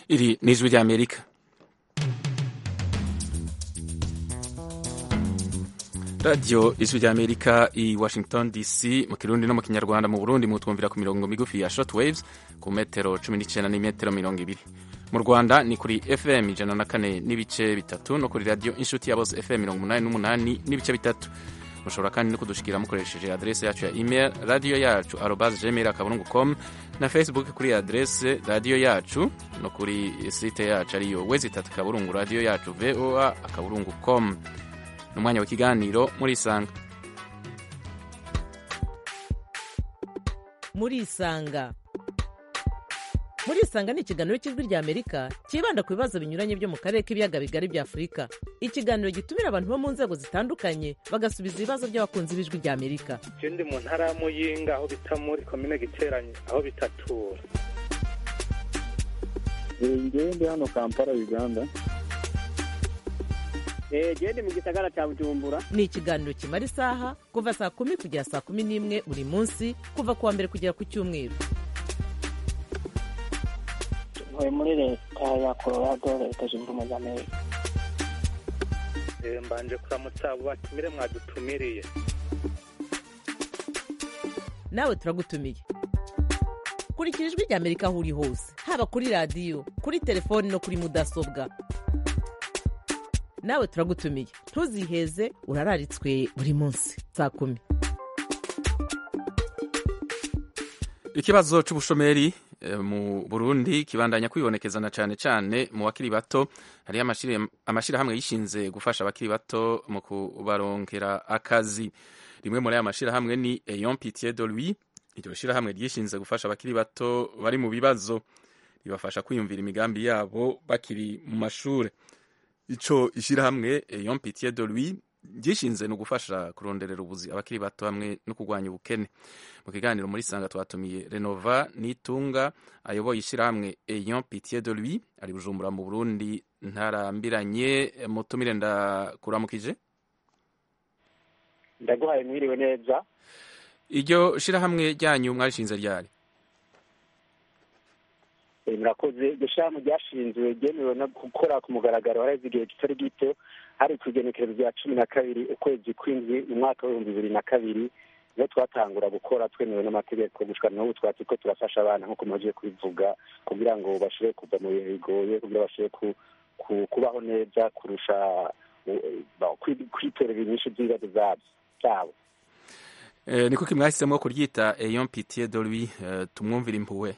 Iri ni ijwi ry'Amerika radiyo ijwi ry'Amerika i Washington DC mu kirundi no mu kinyarwanda mu Burundi mutwumvira ku mirongo migufi ya short waves ku metero cumi n'icyenda n'imetero mirongo ibiri mu Rwanda ni kuri FM ijana na kane n'ibice bitatu no kuri radiyo inshuti ya bose FM mirongo umunani n'umunani n'ibice bitatu mushobora kandi no kudushikira mukoresheje adrese yacu ya email radiyo yacu arobas gmail akaburungu com na facebook kuri adrese radiyo yacu no kuri site yacu ariyo wezi itatu akaburungu radiyo yacu voa akaburungu com ni umwanya w'ikiganiro murisanga murisanga murisanga ni ikiganiro cy'ijwi ry'amerika cyibanda ku bibazo binyuranye byo mu karere k'ibiyaga bigari bya afurika ikiganiro gitumira abantu bo mu nzego zitandukanye bagasubiza ibibazo by'abakunzi b'ijwi ry'amerika je ndi mu ntara ya muyinga aho bita muri komine giteranye aho bitatura ngewe ndi hano kampala uganda gende mu gisagara cya bujumbura ni ikiganiro kimara isaha kuva saa kumi kugera saa kumi n'imwe buri munsi kuva ku wa mbere kugera ku cyumweru ntuye muri leta ya colorado leta zunze ubumwe za amerika Eh, mbanje kuramutsa abo batumire mwadutumiriye nawe turagutumiye kurikira ijwi ry'amerika aho uri hose haba kuri radiyo kuri telefoni no kuri mudasobwa nawe turagutumiye ntuziheze urararitswe buri munsi saa kumi ikibazo c'ubushomeri eh, mu Burundi kibandanya kwibonekeza na cane cane mu bakiri bato hariyo amashire- amashirahamwe yishinze gufasha abakiri bato mu kubaronkera akazi rimwe muri aya mashirahamwe ni Eyon Pitié de lui iryo shirahamwe ryishinze gufasha abakiri bato bari mu bibazo ribafasha kwiyumvira imigambi yabo bakiri mu mashure ico ishirahamwe Eyon Pitié de lui ryishinze ni ugufasha kuronderera ubuzi abakiri bato hamwe no kurwanya ubukene mu kiganiro muri sanga twatumiye renova nitunga ayoboye ishyirahamwe eyon pitié de lui ari bujumbura mu burundi ntarambiranye mutumire ndakuramukije ndaguhaye mwiriwe neza iryo shirahamwe ryanyu mwarishinze ryari Eh, murakoze iryo shyirahamwe ryashinzwe ryemewe no gukora ku mugaragaro haraheze igihe kitari gito hari ku igenekerezo rya cumi na kabiri ukwezi kw'indwi mu mwaka w'ibihumbi bibiri na kabiri niho twatangura gukora twemewe n'amategeko gushika n'ubu twari turiko turafasha abana nk'uko mumaze kubivuga kugira ngo bashobore kuva mu bihe bigoye kugira bashobore ku- ku- kubaho neza kurusha eh, ba- kwi- kwitorera inyinshi z'ibibazo vyabo byabo Eh, ni kuki mwahisemo kuryita eyon pitié de lui eh, tumwumvira impuhwe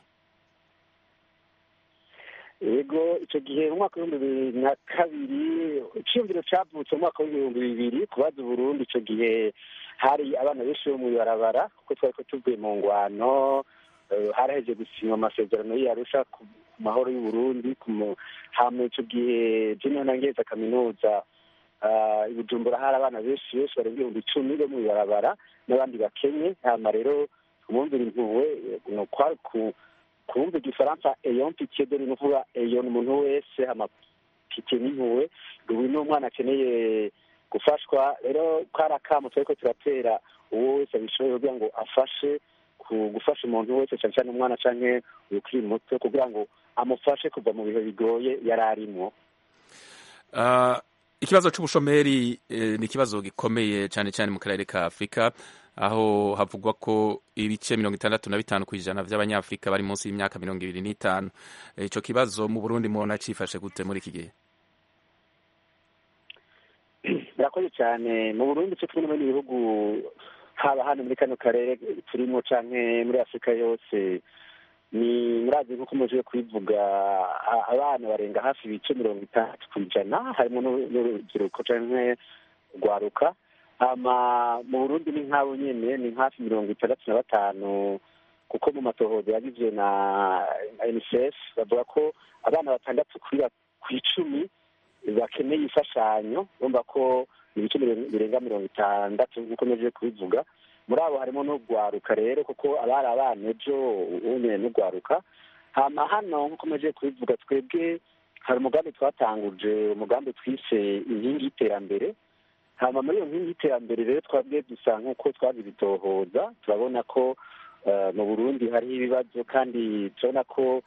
yego icyo gihe mu mwaka w'ibihumbi bibiri na kabiri icyumviro cyavutse mu mwaka w'ibihumbi bibiri kubaza uburundi icyo gihe hari abana benshi bo mu ibarabara kuko twari ko tuvuye mu ngwano eh, haraheje gusinywa amasezerano y'arusha ku mahoro y'uburundi ku mu- hama icyo gihe jeniyo nangeza kaminuza ah, i bujumbura hari abana benshi benshi barenga ibihumbi icumi bo mu ibarabara n'abandi bakenye hama rero kumwumvira impuhwe eh, ni ukwari ku kumva igifaransa eyon pitié de ni ukuvuga eyon umuntu wese hama pitié n'impuhwe ubu ni umwana akeneye gufashwa rero kari akamo turiko turatera uwo wese abishoboye kugira ngo afashe ku gufasha umuntu wese cyane cyane umwana canke ukiri muto kugira ngo amufashe kuva mu bihe bigoye yari arimwo Ah, ikibazo c'ubushomeri eh, ni ikibazo gikomeye cyane cyane mu karere ka afurika aho havugwa ko ibice mirongo itandatu na bitanu ku ijana vy'abanyafurika bari munsi y'imyaka mirongo ibiri n'itanu Eh, ico kibazo mu burundi mubona cifashe gute muri iki gihe murakoze cyane mu burundi cyo kimwe n'ibindi bihugu haba hano muri kano karere turimo canke muri afurika yose ni murazi nk'uko muje kubivuga a- abana barenga hafi ibice mirongo itandatu ku ijana harimo n'u- n'urubyiruko canke rwaruka hama mu burundi ni nk'abo nyene ni hafi mirongo itandatu na batanu kuko mu matohoza yagizwe na na unicef bavuga ko abana batandatu kuri ba- ku icumi bakeneye imfashanyo bumva ko ibice mirenga- birenga mirongo itandatu nk'uko neje kubivuga muri abo harimo n'urwaruka rero kuko abari abana ejo unyene n'urwaruka hama hano nk'uko neje kubivuga twebwe hari umugambi twatanguje umugambi twise inkingi y'iterambere hama muri iyo nkingi y'iterambere rero twabwe dusa nk'uko twabibitohoza turabona ko eh, mu burundi hariho ibibazo kandi turabona ko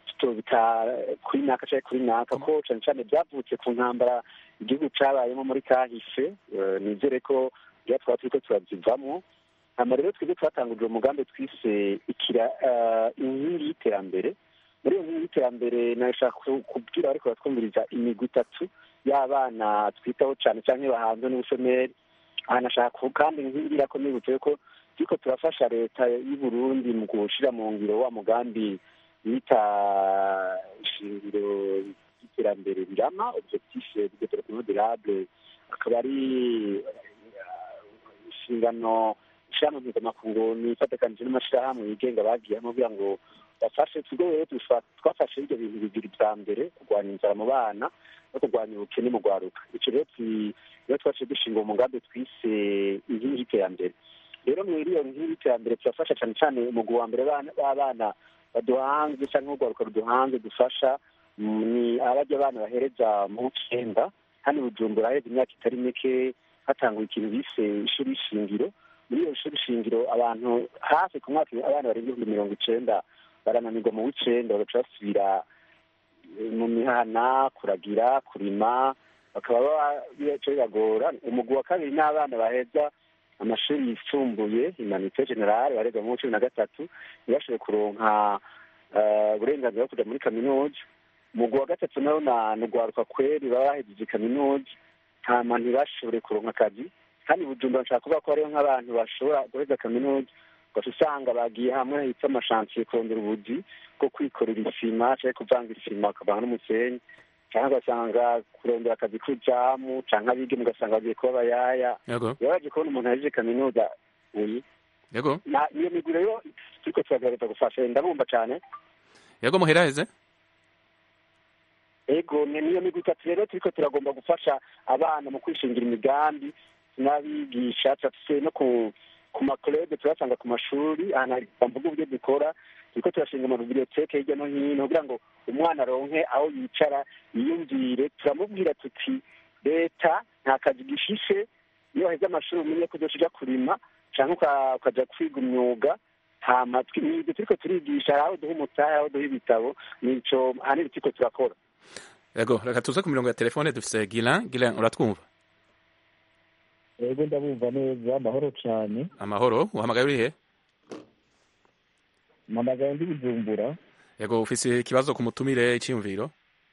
tutobita kuri naka cyangwa kuri naka ko cyane cyane byavutse ku ntambara igihugu cyabayemo muri kahise nizere ko iyo twaba turi ko turabyivamo hano rero twebwe twatanguje umugambi twise ikira inkingi y'iterambere muri iyo nkingi y'iterambere nashaka kubwira ariko batwumviriza imigwi itatu y'abana twitaho cyane cyane bahanze n'ubushomeri aha nashaka kandi inkingi irakomeye bitewe ko turiko turafasha leta y'u Burundi mu gushyira mu ngiro wa mugambi bita ishingiro ry'iterambere rirama objectif de développement durable akaba ari inshingano ishyirahamwe mpuzamakungu nifatekanije n'amashyirahamwe yigenga bagiyemo kugira ngo bafashe twebwe rero twafashe ibyo bintu bibiri bya mbere kurwanya inzara mu bana no kurwanya ubukene mu rwaruka icyo rero rero twaciye dushinga umugambi twise inkingi y'iterambere rero muri iyo nkingi y'iterambere turafasha cyane cyane umugwi wa mbere w'abana baduhanze cyangwa urwaruka ruduhanze dufasha ni abajya abana bahereza mu w'icyenda hano bujumbura haheze imyaka itari mike hatangwa ikintu bise ishuri shingiro muri iyo shuri shingiro abantu hafi ku mwaka abana barenga ibihumbi mirongo icenda barananirwa mu w'icenda bagaca basubira mu mihana kuragira kurima bakaba bica bibagora umugwi wa kabiri n'abana baheza amashuri yisumbuye imanite generale bareza mu cumi na gatatu ntibashobore kuronka uburenganzira bwo kuja muri kaminuza umugwi wa gatatu nawo ni ugwaruka kweri baba bahejeje kaminuza hama ntibashobore kuronka akazi kandi bujumbura nshaka kuvuga ko hariho nk'abantu bashobora guheza kaminuza ugaca usanga bagiye hamwe hitwa amashansiye kurondera ubuzi bwo kwikorera isima canke kuvanga isima bakavanga n'umusenyi canke ugasanga kurondera akazi k'ujamu canke abigeme ugasanga bagiye kuba abayaya bibabaje kubona umuntu ahejeje kaminuza uyi yego iyo migwi rero turiko turagerageza gufasha ndabumva cane yego muheraheze ego niyo migwi itatu rero turiko turagomba gufasha abana mu kwishingira imigambi n'abigisha turafise no ku ku makurede turasanga ku mashuri ahantu mvuga uburyo dukora turiko turashinga amabiblioteke hirya no hino kugira ngo umwana aronke aho yicara yiyumvire turamubwira tuti leta nta kazi gishishe iyo waheze amashuri umenye ko uzoca uja kurima canke ukaja kwiga umwuga hama ibyo turiko turigisha hari aho duha umutahe aho duha ibitabo nico ahanini turiko turakora yego reka tuze ku mirongo ya telefone dufise gilan gilan uratwumva yego ndabumva neza amahoro cyane amahoro uhamagaye urihe mpamagaye ndi bujumbura yego ufise ikibazo ku mutumire iciyumviro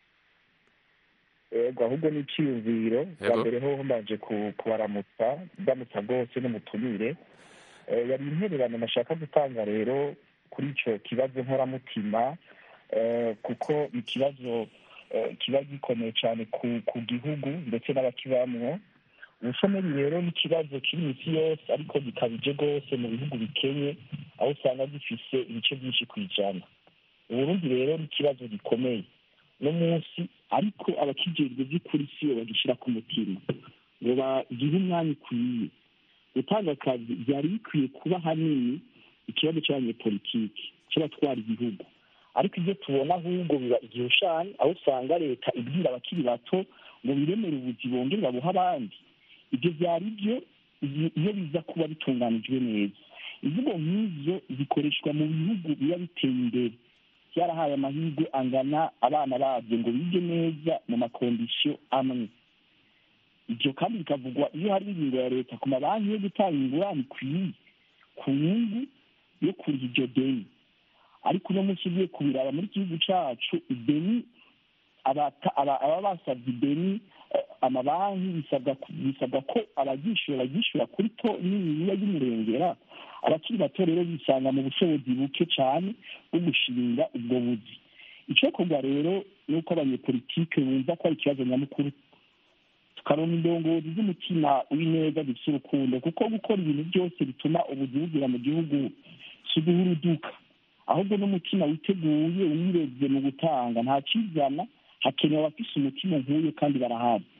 yego ahubwo ni iciyumviro bwa Yego. mbere hoho mbanje ku- kubaramutsa ndamutsa rwose n'umutumire Eh, yari intererano nashaka gutanga rero kuri ico kibazo nkoramutima eh, kuko ikibazo eh, kiba gikomeye cyane ku ku gihugu ndetse n'abakibamwo ubushomeri rero ni ikibazo kiri isi yose ariko gikabije rwose mu bihugu bikenye aho usanga gifise ibice byinshi ku ijana uburundi rero ni ikibazo gikomeye no munsi ariko abakijejwe by'ukuri siyo bagishyira ku mutima ngo bagihe umwanya ukwiye gutanga akazi byari bikwiye kuba hanini ikibazo cy'abanyepolitiki cy'abatwara igihugu ariko ibyo tubona ahubwo biba igihushani aho usanga leta ibwira abakiri bato ngo biremere ubuzi bongere babuha abandi ibyo byari byo iyo- iyo biza kuba bitunganijwe neza imvugo nk'izo zikoreshwa mu bihugu biba biteye imbere byarahaye amahirwe angana abana babyo ngo bige neza mu makondisiyo amwe ibyo kandi bikavugwa iyo hari ingingo ya leta ku mabanki yo gutanga ingurane ikwiye ku nyungu yo kuriha iryo deni ariko uno munsi ugiye kubiraba muri iki gihugu cacu ideni abata- aba- aba basabye ideni eh, amabanki bisabwa ku- bisabwa ko abaryishyura baryishyura kuri to niniya y'umurengera abakiri bato rero bisanga mu bushobozi buke cyane bwo gushinga ubwo buzi icokorwa rero ni uko abanyepolitike bumva ko ari ikibazo nyamukuru tukaronka indongozi z'umutima w'ineza zifite urukundo kuko gukora ibintu byose bituma ubuzi bugira mu gihugu si uduhuruduka ahubwo n'umutima witeguye wireze mu gutanga nta kizana hakenewe abafise umutima nk'uyo kandi barahari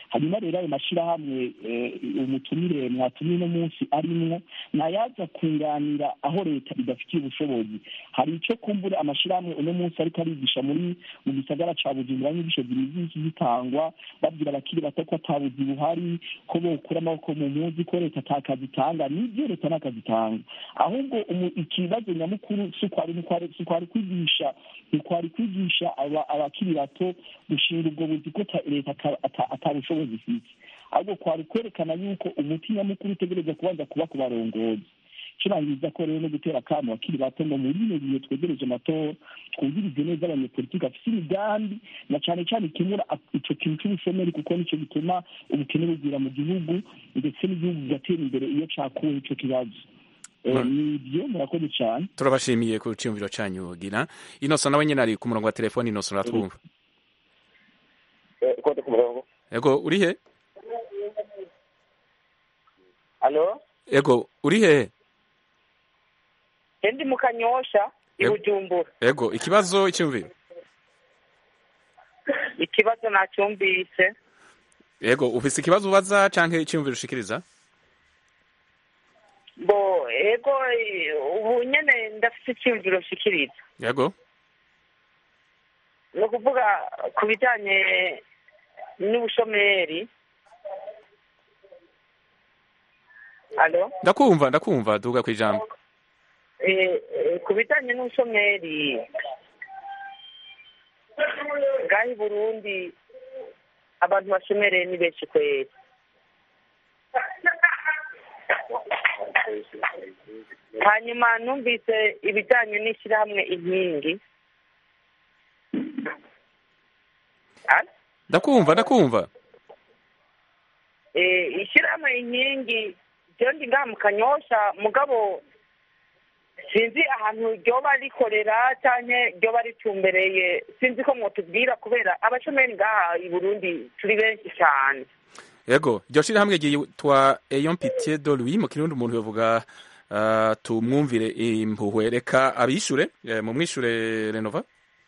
hanyuma rero ayo mashyirahamwe umutumire mwatumye uno munsi arimwo nayaza kunganira aho leta idafitiye ubushobozi hari icyo kumbura amashyirahamwe uno munsi ariko arigisha muri mu gisagara ca bujumbura inyigisho zimiziki zitangwa babwira abakiri bato ko atabuzi buhari ko bokura amaboko mu muzi ko leta ata kazi itanga nibyo leta nta kazi itanga ahubwo ikibazo nyamukuru si ukwari kwigisha ntikwari kwigisha abakiri bato gushinga ubwo buzi ko leta ata bushobozi ifite ahubwo kwari kwerekana yuko umuti nyamukuru utegereza kubanza kuba ku barongozi kirangiza ko rero no gutera akamo bakiri bato ngo muri bino bihe twegereje amatora twumvirize neza abanyepolitiki bafite imigambi na cyane cyane ikemura ico kintu c'ubushomeri kuko nico gituma ubukene bugwira mu gihugu ndetse n'igihugu kigatera imbere iyo cakuwe ico kibazo nibyo murakoze cyane turabashimiye ku cyumviro cyanyu gira inoso nawe nyine ari ku murongo wa telefoni inoso uratwumva ego uri he alo ego uri he ndi mu kanyosha i bujumbura ego ikibazo icyumviro ikibazo nacyumvise ego ufise ikibazo ubaza canke icyumviro ushikiriza bo ego ubu nyene ndafite icyumviro nshikiriza yego ni ukuvuga ku bijyanye n'ubushomeri alo ndakumva ndakumva duga ku ijambo ku bijyanye n'ubushomeri ngaho i burundi abantu bashomereye ni benshi kweri hanyuma numvise ibijyanye n'ishyirahamwe inkingi ndakumva ndakumva ishyirahamwe inkingi ryo ndi ngaha mu kanyosha mugabo sinzi ahantu ryoba rikorera cyangwa ryoba ritumbereye sinzi ko mwotubwira kubera abashomeri ngaha i burundi turi benshi cyane yego iryo shyirahamwe ryitwa eyon pitiye do louis mu kirundi umuntu yavuga tumwumvire impuhwe reka abishure mu mwishure renova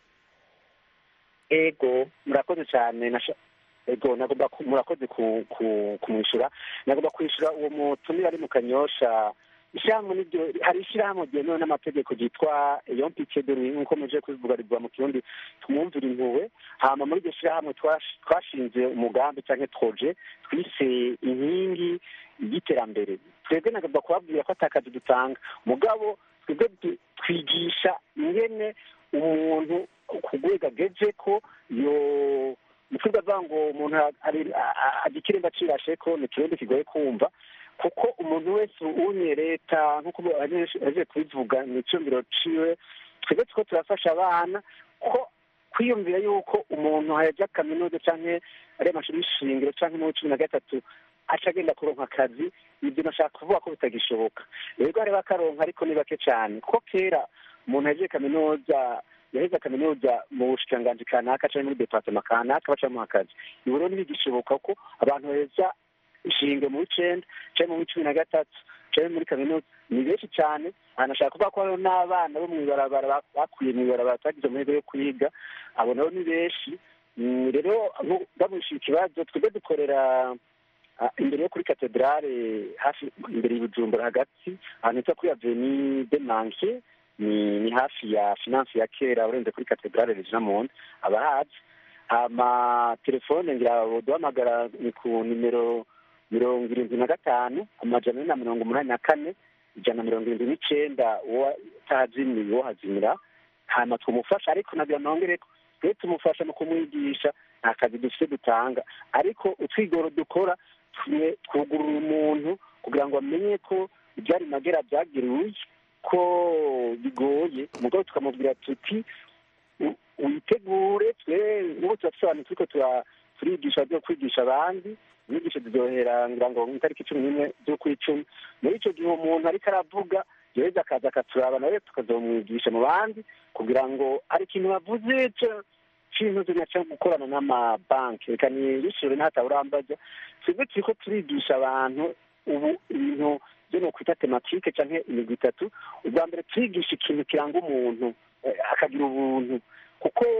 ego murakoze cyane ego nagomba murakoze kumwishyura nagomba kwishyura uwo mutumire ari mu kanyosha ishyirahamwe niryo hari ishyirahamwe ryemewe n'amategeko ryitwa eyon pitiye de louis nk'uko muje kubivuga rivuga mu kirundi tumwumvire impuhwe hama muri iryo shyirahamwe twashinze umugambi cyangwa twoje twise inkingi y'iterambere twebwe nagomba kubabwira ko atakazi dutanga mugabo twebwe twigisha ingene umuntu ku rwego ageze ko yo mukibuga avuga ngo umuntu agikiremba cirashe ko ni ikirundi kigoye kumva kuko umuntu wese unye leta nk'uko aje kubivuga ni icyumviro ciwe twebwe tuko turafasha abana ko kwiyumvira yuko umuntu hayajya kaminuza canke ari amashuri y'ishingiro canke muri cumi na gatatu aca agenda kuronka akazi ibyo nashaka kuvuga ko bitagishoboka rero hariho akaronka ariko ni bake cyane kuko kera umuntu yagiye kaminuza yaheze kaminuza mu bushikiranganji kanaka canke muri departema kanaka bacamuha akazi ubu rero ntibigishoboka ko abantu baheza ishinge mu w'icenda canke mu w'icumi na gatatu canke muri kaminuza ni benshi cyane anashaka kuvuga ko hariho n'abana bo mw'ibarabara bakwiye mw'ibarabara batagize amahirwe yo kwiga abo nabo ni benshi rero ndamwishyura ikibazo twebwe dukorera imbere yo kuri katedrale hafi imbere y'ubujumbura hagati ahantu hitwa kuri aveni de manke ni ni hafi ya finance ya kera urenze kuri katedrale regina monde abahazi hama telefone ngira duhamagara ni ku nimero mirongo irindwi na gatanu amajana ane na mirongo umunani na kane ijana na mirongo irindwi n'icenda uwo utahazimiye uwo hazimira hama twumufasha ariko nagira nongereko twe tumufasha mu kumwigisha nta kazi dufite dutanga ariko utwigoro dukora twugurura umuntu kugira ngo amenye ko ibyari magera byagiriwe ko bigoye umugabo tukamubwira tuti witegure twe nk'ubu turasobanura turiko turigisha byo kwigisha abandi inyigisho ziryohera ngira ngo itariki cumi n'imwe z'ukw'icumi muri icyo gihe umuntu ariko aravuga yoheza akaza akaturaba nawe tukazomwigisha mu bandi kugira ngo hari ikintu bavuze c'intuzo naca gukorana n'amabanki reka niyishure ntataburambaza twebwe turiko turigisha abantu ubu ibintu byo ni ukwita tematike canke imigwi itatu ubwa mbere turigisha ikintu kiranga umuntu akagira ubuntu kuko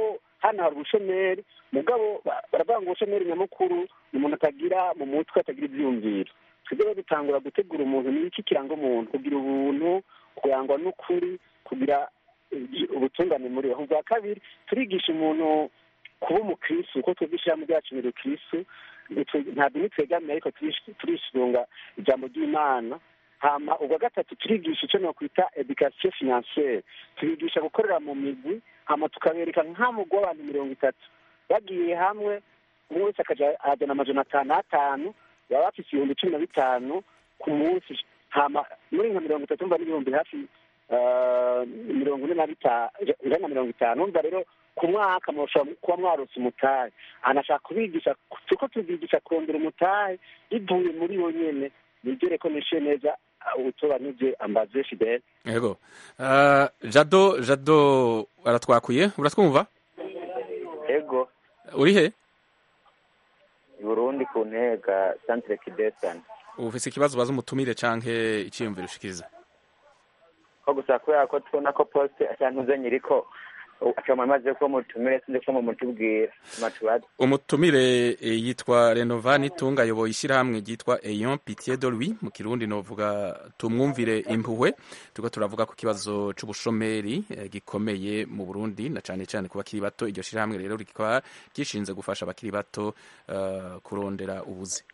hano hari ubushomeri mugabo ba- baravuga ngo ubushomeri nyamukuru ni umuntu atagira mu mutwe atagira ibyiyumviro twebwe rero dutangura gutegura umuntu ni iki kiranga umuntu kugira ubuntu kurangwa n'ukuri kugira eh, ubutungane muri we ubwa kabiri turigisha umuntu kuba umukristu kuko twebwe ishyirahamwe ryacu ni rukristu Nitwe- ntabwo nitwegamiye ariko turish- turisunga ijambo ry'imana hama ubwa gatatu turigisha icyo nokwita education financiere tubigisha gukorera mu migwi hama tukabereka nk'amugwi w'abantu mirongo itatu bagiye hamwe umwe wese akaja azana amajana atanu atanu baba bafise ibihumbi cumi na bitanu ku munsi hama muri nka mirongo itatu mva n'ibihumbi hafi eh, mirongo ine na bitanu ijana na mirongo itanu umva rero ku mwaka mushobora kuba mwarose umutahe anashaka kubigisha kuko tubigisha kurondera umutahe bivuye muri bo nyene nigere ko nishe neza ubutobanije ambaze fidele yego Ah, jado jado aratwakuye uratwumva ego uri he i burundi ku ntega santire kidesani ufise ikibazo ubaza umutumire canke iciyumviro ushikiriza ko gusa kubera ko tubona ko posite asantuze nyiriko acama maze ko mutumire sinzi ko mumutubwira matubaze umutumire eh, yitwa renovani tunga ayoboye ishyirahamwe ryitwa eyon pitié de lui mu kirundi novuga tumwumvire impuhwe turiko turavuga ku kibazo c'ubushomeri eh, gikomeye mu burundi na cane cane ku bakiri bato iryo shyirahamwe rero rikaba ryishinze gufasha abakiri bato eh, kurondera ubuzi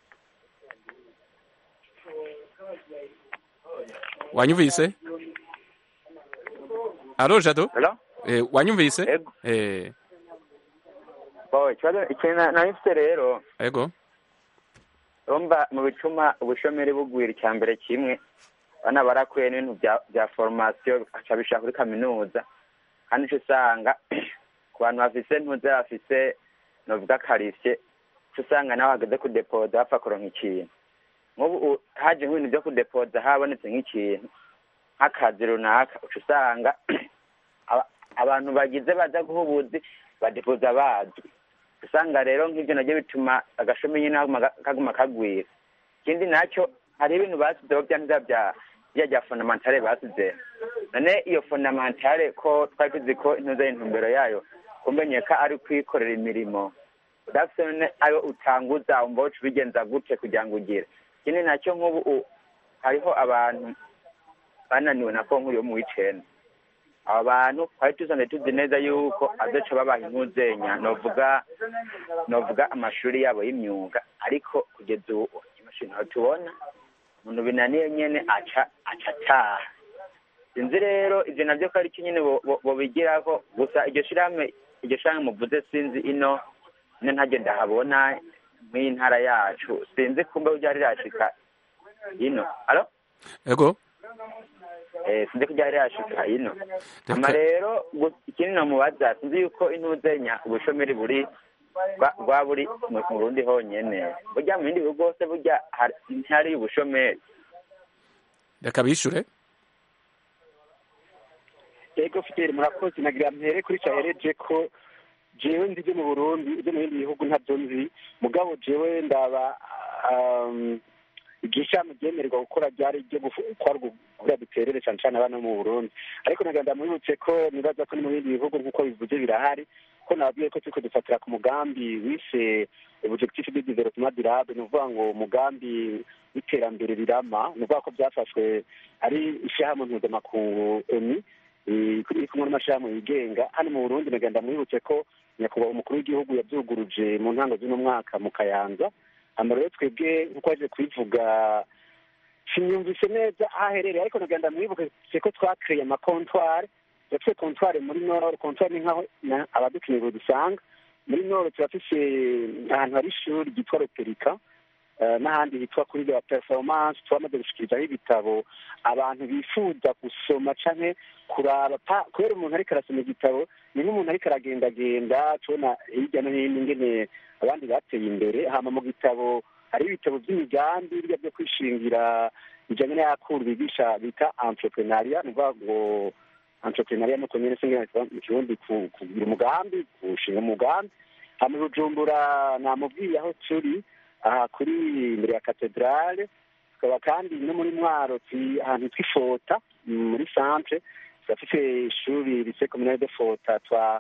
wanyumvise alo jado halo eh, wanyumvise ego eh, bo ikibazo ikintu na- nari mfite rero ego urumva mu bituma ubushomeri bugwira icya mbere kimwe bana barakuye n'ibintu bya bya foromasiyo aca bishaka kuri kaminuza kandi uca usanga ku bantu bafise ntuze bafise novuga karisye uca usanga nawe hageze kudepoza bapfa kuronka ikintu nk'ubu u- haje nk'ibintu byo kudepoza habonetse nk'ikintu nk'akazi runaka uca usanga aba- abantu bagize baza guha ubuzi badepoza bazwi usanga rero nk'ibyo nabyo bituma agashumi nyine kaguma ga- kaguma kagwira ikindi nacyo hari ibintu basizeho bya ntiza bya bya bya fondamentale basize none iyo fondamentale ko twari tuzi ko intuza intumbero yayo kumenyeka ari kwikorera imirimo udafite none ayo utanguza wumva woca ubigenza gute kugira ngo ugire ikindi nacyo nk'ubu u- hariho abantu bananiwe na konko yo mu w'icenda aba bantu twari tusanzwe tuzi neza yuko azoca babaha impuzenya novuga novuga amashuri yabo y'imyuga ariko kugeza ubu imashini aho tubona umuntu binaniye nyene aca aca ataha sinzi rero ivyo navyo ko ari cyo nyene bo- bo- bobigirako gusa iryo shirahamwe iryo shirahamwe muvuze sinzi ino ino ntaryo ndahabona mw'iyi ntara yacu sinzi kumbe ryari rirashika ino alo ego eh, sinzi ko ryari rirashika ino ama Reka- rero gu- ikindi nomubaza sinzi yuko intuzenya ubushomeri buri bwa- bwa buri mu mu Burundi honyene burya mu bindi bihugu hose burya hari- ntihari ubushomeri reka bishure ego fidele murakoze nagira mpere kuri cyahereje ko jewe ndi byo mu burundi ibyo mu bindi bihugu ntabyo nzi mugabo jewe ndaba um, igihe ishami ryemererwa gukora ryari ryo gukora kugira duterere cyane cyane abana bo mu burundi ariko nagira ndamwibutse ko nibaza ko ni mu bindi bihugu nk'uko bivuze birahari ko nababwiye ko turiko dufatira ku mugambi wise objectif de développement durable ni ukuvuga ngo umugambi w'iterambere rirama ni ukuvuga ko byafashwe ari ishyirahamwe mpuzamakungu eni eh, iri kumwe n'amashyirahamwe yigenga hano mu burundi nagira ndamwibutse ko nyakubahwa umukuru w'igihugu yabyuguruje mu ntango z'uno mwaka mu kayanza hano rero twebwe nk'uko waje kubivuga sinyumvise neza aho aherereye ariko nagira ndamwibutse ko twakreye amakontwari turafite kontwari muri nord kontwari ni nkaho na- abadukeneye dusanga muri nord turafise ahantu hari ishuri ryitwa roperika eh, n'ahandi hitwa kuri la performance twamaze gushikirizaho ibitabo abantu bifuza gusoma canke kuraba pa- kubera umuntu ariko arasoma igitabo ni nk'umuntu ariko aragendagenda tubona hirya no hino ingene abandi bateye imbere hama mu gitabo hari ibitabo by'imigambi birya byo kwishingira bijanye n'ayakuru bigisha bita entrepreneuria ni ukuvuga ngo entrepreneuria nuko nyene singe mu kirundi ku- kugira umugambi gushinga umugambi hama i bujumbura namubwiye aho turi aha kuri imbere ya katedrale tukaba kandi no muri mwaro turi ahantu tw'ifota muri centre turafise ishuri lycée communale de fota twa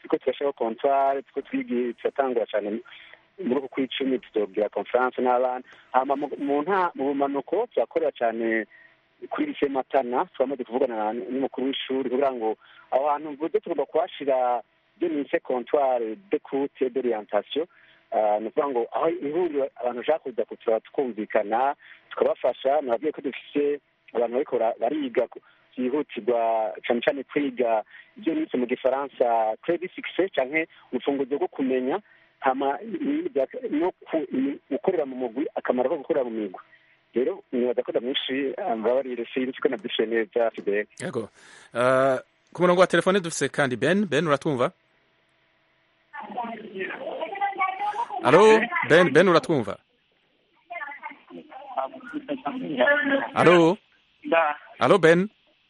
turiko turashaho kontware turiko twigi turatangura cane muri uku kw'icumi tuzobwira conference n'abana hama mu- mu nta mu bumanuko turakorera cane kuri lise matana twamaze kuvugana na- n'umukuru w'ishuri kugira ngo aho hantu mvuze tugomba kuhashira ibyo nise comptoire d'écoute et d'orientation Ah, ni ukuvuga ngo aho ihuriro abantu bashaka kuza kutura twumvikana tukabafasha nababwiye ko dufise abantu bariko bara- bariga ku- byihutirwa cane cane kwiga ibyo nise mu gifaransa credit success canke urufunguzo rwo kumenya hama ibindi bya- no ku- i- gukorera mu mugwi akamaro ko gukorera mu migwi rero nibaza ko ndamwinshi mbabarire sinzi ko nabyishuye neza fidele yego Uh, ku murongo wa telefone dufise kandi ben ben uratwumva alo ben ben uratwumva alo alo ben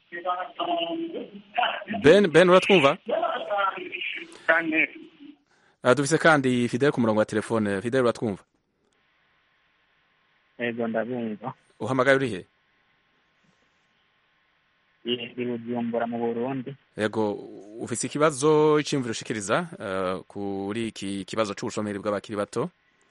ben ben uratwumva Uh, dufise kandi fidel ku murongo wa telefone fidel uratwumva ego ndabumva uhamagaye urihe ndi bujumbura mu burundi yego ufise ikibazo iciyumviro ushikiriza uh, kuri iki kibazo c'ubushomeri bw'abakiri bato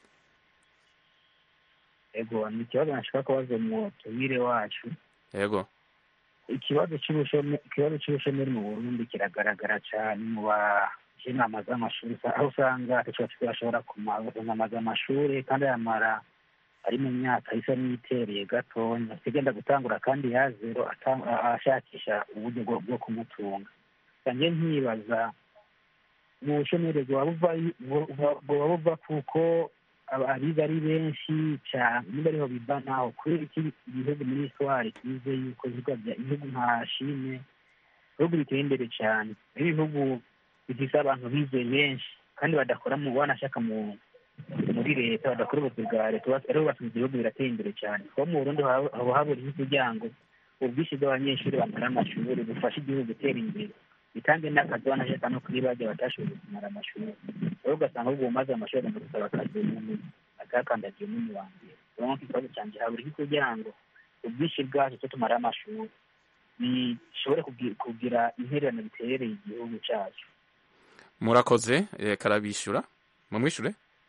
ego ni ikibazo nashaka kubaza mu tubire wacu yego ikibazo cy'ubushomeri ikibazo cy'ubushomeri mu burundi kiragaragara cyane mu bajenama z'amashuri aho usanga atacyo bashobora kumamaza amashuri kandi yamara ari mu myaka isa n'itereye gatonya sigenda gutangura kandi ya zero ata- a- ashakisha uburyo bwo- bwo kumutunga sange nkibaza mu bushomeri bwaba buva- bu- bwaba buva kuko aba- abiga ari benshi cyane niba ariho biva naho kubera iki ibihugu muri histoire tuzi yuko ibihugu bya- ibihugu nka shine ibihugu biteye imbere cyane ibihugu bifise abantu bize benshi kandi badakora mu banashaka mu muri leta badakora ubuzi bwa leta bas- aribo basanga ibihugu birateye imbere cyane kuko mu burundi haba haba habura kugira ngo ubwinshi bw'abanyeshuri bamara amashuri bufashe igihugu gutera imbere bitange n'akazi banashaka no kuri bajya batashoboye kumara amashuri rero ugasanga ahubwo umaze amashuri agomba gusaba akazi umuntu atakandagiye umwanya wa mbere rero ikibazo cyanjye habura iki kugira ngo ubwinshi bwacu cyo tumara amashuri bishobore kugi- kugira intererano biterereye igihugu cyacu murakoze reka arabishyura mumwishure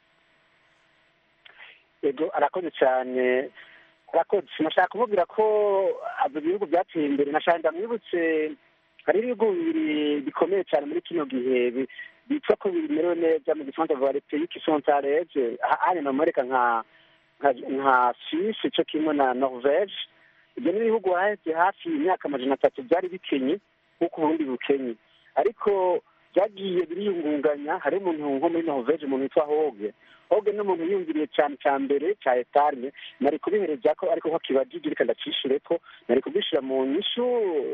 ego arakoze cyane arakoze nashaka kumubwira ko abo bihugu byateye imbere nashaka ndamwibutse hari ibihugu bibiri bikomeye cyane muri kino gihe bi- bitwa ko bimerewe neza mu gifaransa vuba repubulika isontareze hano namureka nka nka- nka suisse cyo kimwe na norvege ibyo ni ibihugu haheze hafi imyaka amajana atatu byari bikenye nk'uko uburundi bukenye ariko byagiye biriyungunganya hari umuntu nko muri norvege umuntu witwa hoge hoge ni umuntu yiyumviriye cyane cya mbere cya etarme nari kubihereza ko ariko ko kibajije reka ndacishire ko nari kubishyira mu nyishu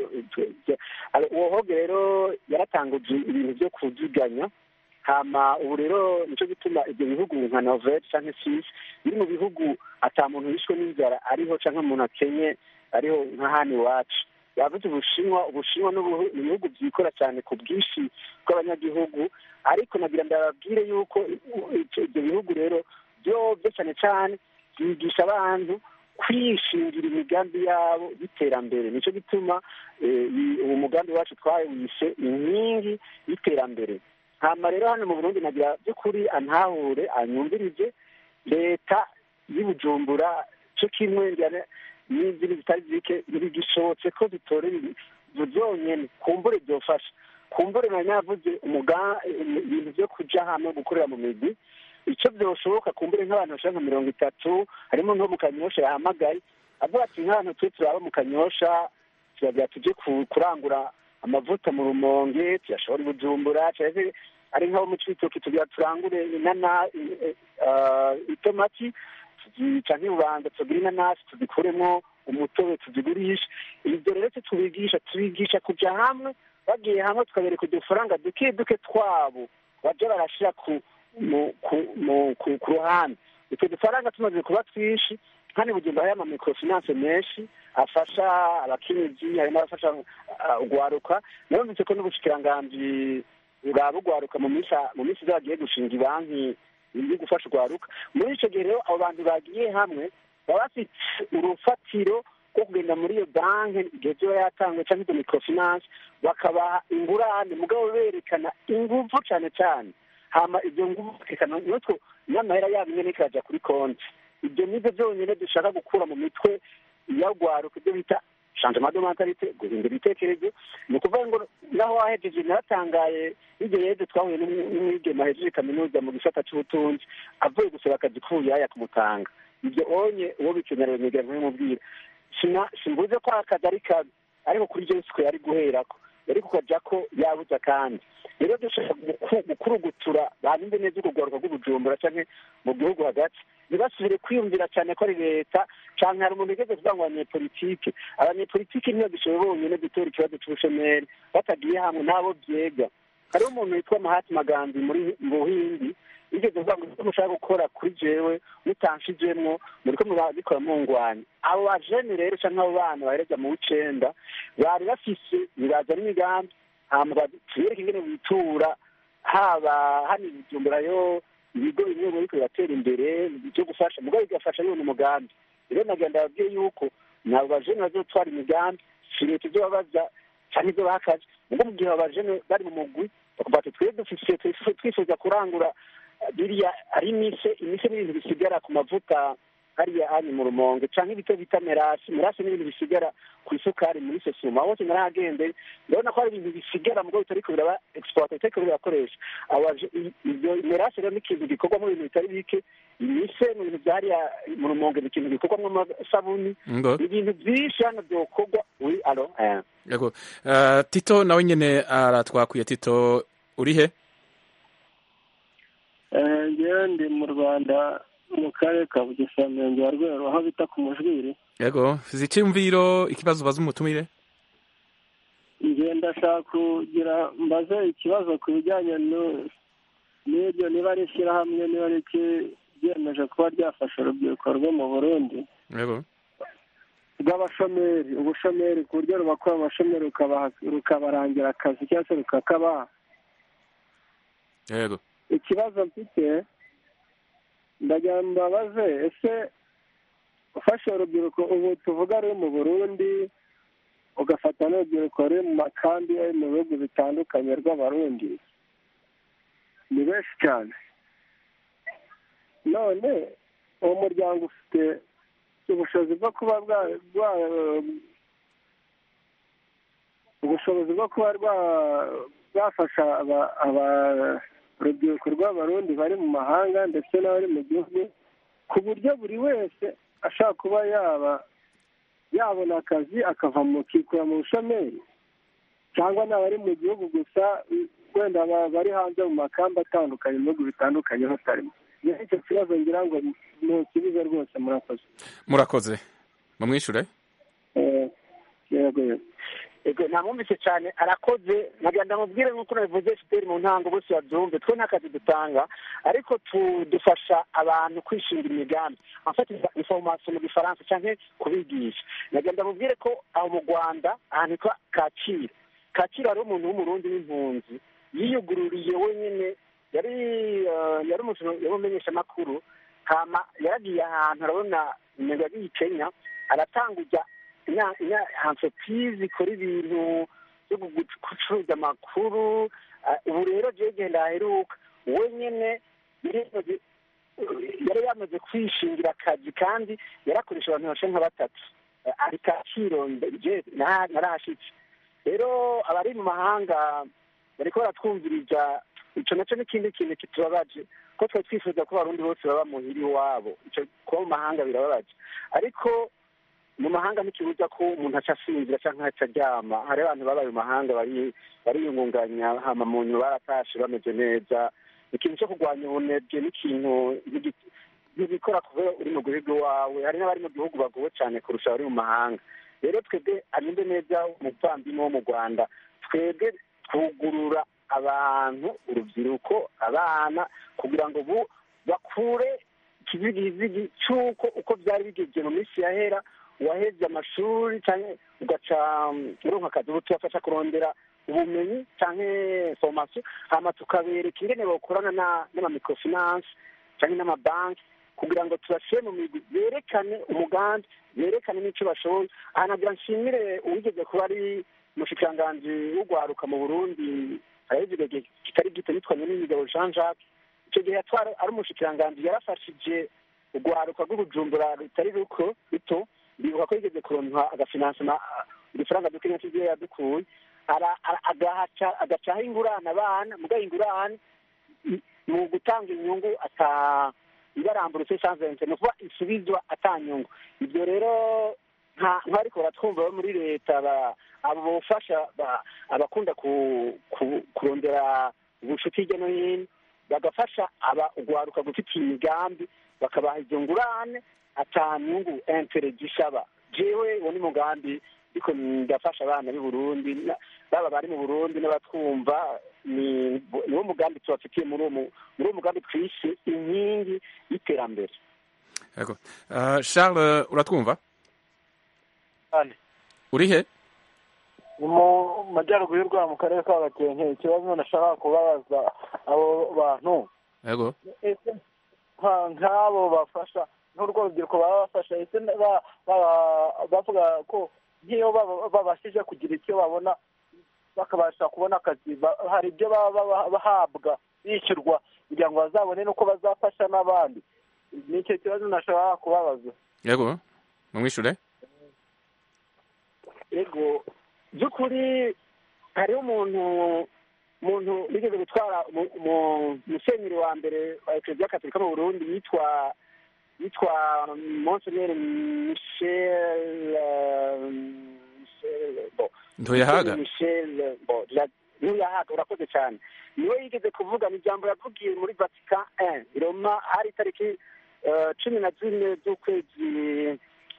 uwo hoge rero yaratanguje ibintu byo kuziganya hama ubu rero nicyo gituma ibyo bihugu nka norvege cyangwa suisse biri mu bihugu ata muntu yishwe n'inzara ariho cyangwa umuntu akenye ariho nka hano iwacu yavuze ubushinwa ubushinwa n'ubu- ni ibihugu byikora cyane ku bwinshi bw'abanyagihugu ariko nagira ndababwire yuko ibyo ibyo bihugu rero byo byo cyane cyane byigisha abantu kwishingira imigambi yabo y'iterambere nicyo gituma eh, iyi- uwo mugambi wacu twawise inkingi y'iterambere hama rero hano mu burundi nagira by'ukuri antahure anyumvirize leta y'ubujumbura cyo kimwe njyana n'izindi zitari zike ntibigishobotse ko zitorera ibi zonyene kumbure byofasha kumbure nari navuze umuga ibintu byo kuja hamwe gukorera mu migwi icyo byoshoboka kumbure nk'abantu bashaka nka mirongo itatu harimo nko mu kanyosha yahamagaye avuga ati nk'abantu twe turaba mu kanyosha turagira tuje ku- kurangura amavuta mu rumonge tuyashobora i bujumbura cyangwa ari nk'abo mu cibitoki tugira turangure inana eh, eh, itomati tuzica nk'ibubanza tugire inanasi tuzikuremo umutobe tuzigurishe ibyo rero twe tubigisha tubigisha kuja hamwe bagiye hamwe tukabereka udufaranga duke duke twabo baja barashira ku mu- ku- mu- ku ku ruhande utwo dufaranga tumaze kuba twinshi kandi bugenda hariyo amamikrofinance menshi afasha abakenyezi harimo abafasha uh, ugwaruka narumvise ko n'ubushikiranganji bwaba bugwaruka mu minsi mu minsi iza bagiye gushinga ibanki yo gufasha ugwaruka muri ico gihe rero abo bantu bagiye hamwe baba bafite urufatiro bwo kugenda muri iyo banki igihe kiba yatangwe cyangwa izo microfinance bakabaha ingurane mugabo berekana ingufu cyane cyane hama ibyo ngufu berekana nutwo n'amahera yabo nyine ikajya kuri konti ibyo nibyo byonyine dushaka gukura mu mitwe iyagwaruka ibyo bita changement de mentalite guhindura ibitekerezo ni ukuvuga ngo naho wahejeje naratangaye igihe yeje twahuye n'umwigema ahejeje kaminuza mu gisata cy'ubutunzi avuye gusaba akazi k'ubuyaya kumutanga ibyo onye uwo bikenera nyegera ntabimubwira simbuze ko akazi ari kabi ariko kuri ibyo siko yari guherako yari kukajya ko yabuze kandi rero dushaka gukurugutura banyumve neza urugwaruka rw'ubujumbura cyangwa mu gihugu hagati ntibasubire kwiyumvira cyane ko ari leta cyangwa hari umuntu ugeze kuvuga ngo abanyepolitike abanyepolitike niyo dushoboye bonyine gutora ikibazo cy'ubushomeri batagiye hamwe n'abo byega hariho umuntu witwa mahati magambi muri mu buhindi yigeze kuvuga ngo icyo mushaka gukora kuri jewe mutanshijemwo muriko murabikora mungwanya abo bajene rero cyangwa abo bana bahereza mu w'icenda bari bafise bibaza n'imigambi hama tubereke ingene bitura haba hano ibijumburayo ibigo bimwe biriko biratera imbere byo gufasha mugabo bigafasha bibona umugambi rero nagenda babwiye yuko nabo bajene bazotwara imigambi si leta ibyo babaza cyangwa ibyo bakaje ubwo mu gihe abajene bari mu mugwi bakuvuga ati twebwe dufise twifuza kurangura biriya ari imise imise n'ibintu bisigara ku mavuta hariya anyi mu rumonge cyangwa ibito bita merasi merasi n'ibintu bisigara ku isukari muri sosoma hose narahagende ndabona ko hari ibintu bisigara mugabo bitariko biraba exploite bitariko birakoresha ibyo merasi rero ni ikintu gikorwamo ibintu bitari bike imise ni ibintu bya hariya mu rumonge ni ikintu gikorwamo amasabuni ibintu byinshi hano byokorwa uri alo yego tito nawe nyine aratwakwiye tito uri he ngewe ndi mu rwanda mu karere ka bugesera murenge wa rwero aho bita ku mujwiri yego fize icyumviro ikibazo ubaza umutumire nge ndashaka kugira mbaze ikibazo ku bijyanye n'ibyo niba ari ishyirahamwe niba ari ryemeje kuba ryafasha urubyiruko rwo mu burundi yego rw'abashomeri ubushomeri ku buryo rubakora abashomeri rukabarangira akazi cyangwa se rukakabaha yego ikibazo mfite ndagira mbabaze ese ufashe urubyiruko ubu tuvuga ruri mu burundi ugafata n'urubyiruko ruri mu makambi ari mu bihugu bitandukanye rw'abarundi ni benshi cyane none uwo muryango ufite ubushobozi bwo kuba ubushobozi bwo kuba bwafasha urubyiruko rw'abarundi bari mu mahanga ndetse n'abari mu gihugu ku buryo buri wese ashaka kuba yaba yabona akazi akava mu kikura mu bushomeri cyangwa n'abari mu gihugu gusa wenda bari hanze mu makamba atandukanye mu bihugu bitandukanye batarimo icyo kibazo ngira ngo ntukibuze rwose murakoze murakoze mumwishure yego yego ego namwumvise cyane arakoze nagenda mubwire nk'uko nabivuze fpr mu ntango bose babyumve twe nta kazi dutanga ariko dufasha abantu kwishinga imigambi afata information mu gifaransa cyangwa kubigisha nagenda mubwire ko aho mu rwanda ahantu hitwa kacyiru kacyiru hariho umuntu w'umurundi w'impunzi yiyugururiye wenyine yari yari umumenyeshamakuru hama yaragiye ahantu arabona intego yagiye i kenya aratanguza entreprise ikora ibintu byo gucuruza amakuru ubu rero jewe genda aheruka wenyine yari yamaze kwishingira akazi kandi yarakoresha abantu bashe nka batatu ari kaciro narahashitse rero abari mu mahanga bariko baratwumviriza ico naco n'ikindi kintu kitubabaje ko twari twifuza ko abarundi bose baba muhira iwabo ico kuba mu mahanga birababaje ariko mu mahanga ntikibuza ko umuntu aca asinzira cyangwa aca aryama hari abantu babaye mu mahanga bariyungunganya hama mu nyuma baratashe bameze neza ikintu cyo kurwanya ubunebwe n'ikintu ntibikora kuba uri mu gihugu iwawe hari n'abari mu gihugu bagowe cyane kurusha abari mu mahanga rero twebwe arinde neza umuvandimwe wo mu rwanda twebwe twugurura abantu urubyiruko abana kugira ngo bakure ikizigizigi cy'uko uko byari bigeze mu minsi yahera waheze amashuri cyangwa ugaca uronka akazi ubu tubafasha kurondera ubumenyi cyangwa formation hama tukabereka ingene bakorana n'amamicrofinance cyangwa n'amabanki kugira ngo tubashyire mu migwi berekane umugambi berekane n'icyo bashoboye aha nagira nshimire uwigeze kuba ari umushikiranganji w'ugwaruka mu burundi harahize igihe kitari gito yitwanye n'imigabo jean jacques icyo gihe yatwara ari umushikiranganji yarafashije urwaruka rw'ubujumbura rutari ruko ruto bibuka ko yigeze kuronka agafinansema udufaranga duke nyinshi ibyo yadukuye agacaho ingurane abana mugaha ingurane mu gutanga inyungu ata ibarambura sanzente ni ukuba isubizwa atanyungu ibyo rero ntariko baratwumva bo muri leta abo bufasha abakunda kurondera ubucuti hirya no hino bagafasha aba ugwaruka gufite imigambi bakabaha izo ngurane atanyungu entere gisaba jewe uwo ni mugambi ariko ndafasha abana b'i burundi baba bari mu burundi n'abatwumva ni wo mugambi tubafitiye muri uwo mugambi twishe inkingi y'iterambere yego charles uratwumva uri he ni mu majyaruguru y'u rwanda mu karere ka gakenke ikibazo nashaka kubabaza abo bantu yego nk'abo bafasha n'urwo rubyiruko baba bafasha ese bavuga ko nk'iyo babashije kugira icyo babona bakabasha kubona akazi hari ibyo baba bahabwa bishyurwa kugira ngo bazabone n'uko bazafasha n'abandi ni icyo kibazo nashobora kubabaza yego mumwishure yego by'ukuri hariho umuntu umuntu wigeze gutwara umusenyeri wa mbere wa ekereziya katolika mu burundi yitwa yitwa monseneri michel ntuyahaga michel ntuyahaga urakoze cyane niwe yigeze kuvugana ijambo yavugiye muri vatican un i roma hari itariki cumi na zine z'ukwezi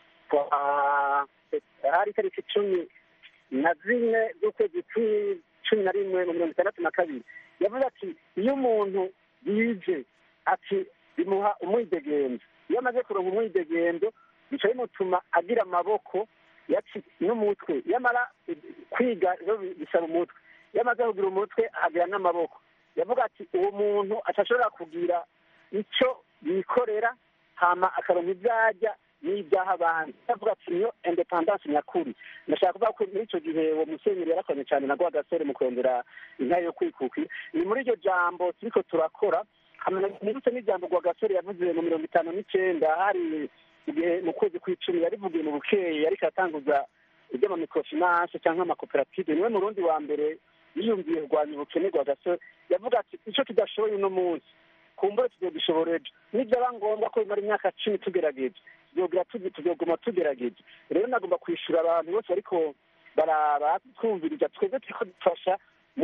kwa hari itariki cumi na zine z'ukwezi cumi na rimwe mu mirongo itandatu na kabiri yavuze ati iyo umuntu yize ati bimuha umwidegenzo iyo amaze kuronka umwidegenzo bica bimutuma agira amaboko n'umutwe yamara kwiga bisaba umutwe iyo amaze kugira umutwe agira n'amaboko yavuga ati uwo muntu atashobora kugira icyo yikorera hama akaronka ibyo arya n'ibyaha abandi avuga ati niyo independance nyakuri ndashaka kuvuga ko muri icyo gihe uwo musenyeri yarakoranye cyane na gasore mu kurondera intare yo kwikuka ni muri iryo jambo turiko turakora nibutse n'ijambo gasore yavuze mu mirongo itanu n'icyenda hari igihe mu kwezi kw'icumi yarivugiye mu bukeye yariko aratanguza iby'amamikrofinance cyangwa amakoperative niwe murundi wa mbere yiyumviye kurwanya ubukene bwa gasore yavuga ati icyo tudashoboye uno munsi kumbure tuzogishobora ejo nibyaba ngombwa ko bimara imyaka cumi tugerageje tuzoguma tugerageje rero nagomba kwishyura abantu bose ariko baratwumviriza twebwe turiko dufasha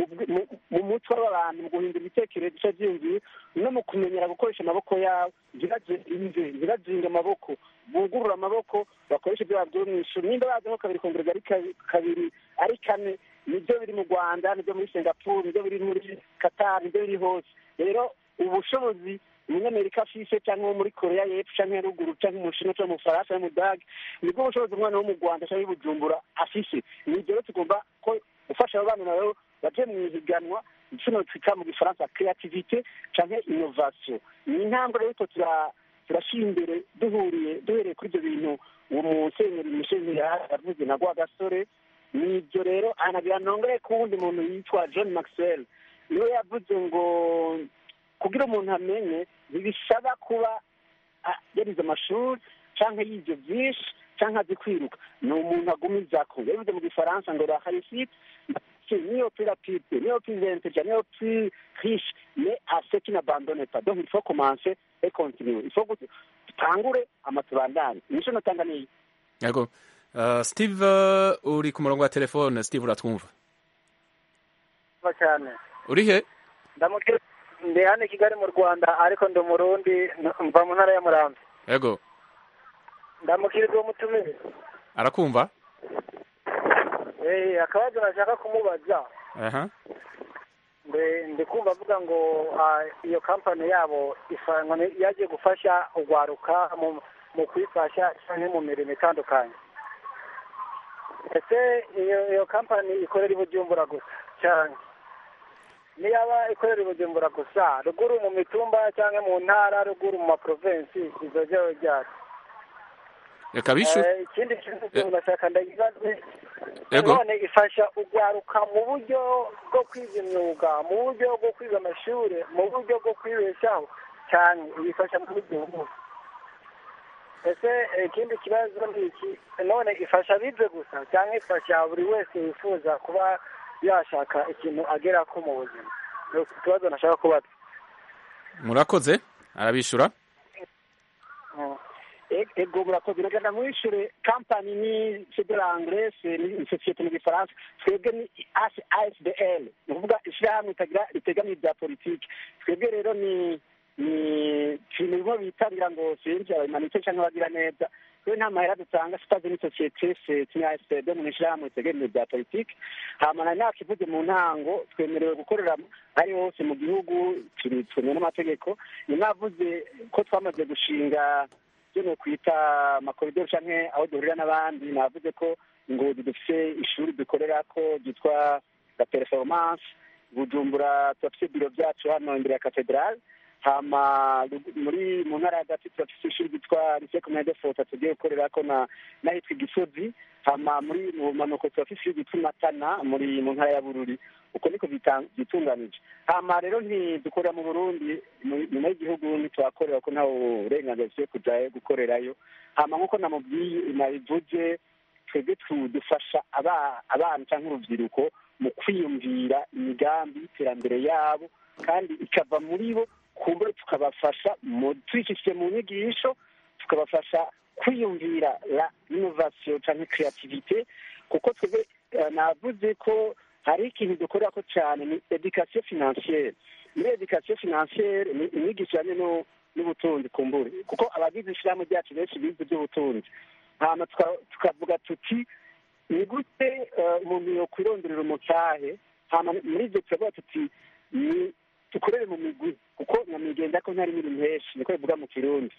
mu mutwe w'abantu mu guhindura ibitekerezo bica byiyumviye no mu kumenyera gukoresha amaboko yabo ntirazinge amaboko bugurura amaboko bakoresha ibyo babwiwe mu ishuri nimba bazi nko kabiri kongereza ari kabiri ari kane nibyo biri mu rwanda nibyo muri singapore nibyo biri muri qatar nibyo biri hose rero ubushobozi umunyamerika afise cyangwa wo muri korea y'epfo cyangwa ya ruguru cyangwa umushinwa cyangwa mu faransa no mu dage nibwo bushobozi umwana wo mu rwanda cyangwa ibujumbura afise ni ibyo rero tugomba ko gufasha abo bana nabo baje mu ihiganwa kino twita mu gifaransa creativite cyangwa innovation ni intambwe rero turashyira imbere duhuriye duhereye kuri ibyo bintu uwo musenyeri musenyeri yavuze na gwa gasore ni ibyo rero anagira nongere ku wundi muntu yitwa john maxwell niwe yavuze ngo kugira umuntu amenye ntibisaba kuba yarize amashuri cyangwa yize byinshi cyangwa azi kwiruka ni umuntu agumizako yabivuze mu gifaransa ngo la réussite niyo plus rapide niyo plus intelligent niyo plus riche mais à ce qui n'abandonne pas donc il faut commencer et continuer il faut tutangure ama tubandanye nico notanga niyi yego uh, steve uh, uri ku murongo wa telefone steve uratwumva cyane uri he ndamukira ndi hano i kigali mu rwanda ariko ndi umurundi mva mu ntara ya murambi yego ndamukiriza uwo mutumire arakumva eh akabazo nashaka kumubaza aha ndi kumva avuga ngo iyo kampani yabo yagiye gufasha urwaruka mu kwifasha cyangwa mu mirimo itandukanye ese iyo kampani ikorera i bujumbura gusa cyane niyaba ikorera i bujumbura gusa ruguru mu mitumba cyangwa mu ntara ruguru mu maprovensi izo ryawe ryari reka bishu Eh, ikindi kintu ndashaka ndagibaze Yego. none ifasha ugwaruka mu buryo bwo kwiga imyuga mu buryo bwo kwiga amashuri mu buryo bwo kwibeshaho cyane ibifasha muri gihugu ese eh, ikindi kibazo ni iki none ifasha abize gusa cyangwa ifasha buri wese wifuza kuba yashaka ikintu agera ko mu buzima ni ikibazo nashaka kubaza murakoze arabishura ego murakoze nagenda mwishure kampani ni federal anglese ni sosiyete mu gifaransa twebwe ni asdl ni ukuvuga ishyirahamwe itagira ritegamiye ibya politiki twebwe rero ni ni turi mu bigo bitangira ngo sinzi abamanitse cyangwa abagira neza twe nta mahera dutanga sitazi ni sosiyete seti ni asdl mu ishyirahamwe ritegamiye ibya politiki hama nari nakivuze mu ntango twemerewe gukorera ari hose mu gihugu turi twemewe n'amategeko ni navuze ko twamaze gushinga ibyo ni ukwita amakoridoro cyangwa aho duhurira n'abandi navuze ko ingozi dufite ishuri dukorera ko ryitwa la performance bujumbura turafite ibiro byacu hano imbere ya katedrale hama muri mu ntara hagati turafite ishuri ryitwa lycée communale de fota tugiye gukorera ko na n'ahitwa igisozi hama muri mu manuko turafite ishuri ryitwa matana muri mu ntara ya bururi uko niko byitunganije hama rero ntidukorera mu burundi nyuma y'igihugu ntituhakorera ko ntawe uburenganzira dufite kujyayo gukorerayo hama nk'uko namubwiye nabivuze twebwe dufasha abana cyangwa urubyiruko mu kwiyumvira imigambi y'iterambere yabo kandi ikava muri bo kumbure tukabafasha tuyishyishije mu nyigisho tukabafasha kwiyumvira la innovation cyangwa creativite kuko twebwe navuze ko hari ikintu dukorera ko cyane ni education financiere muri education financiere ni inyigisho ijyanye n'ubutunzi kumbure kuko abagize ishyirahamwe ryacu benshi bize iby'ubutunzi hano tukavuga tuti ni gute umuntu yakwironderera umutahe hano muri ibyo turavuga tuti ni dukorere mu migwi kuko nyamigenda ko ntari mirimo henshi niko bivuga mu kirundi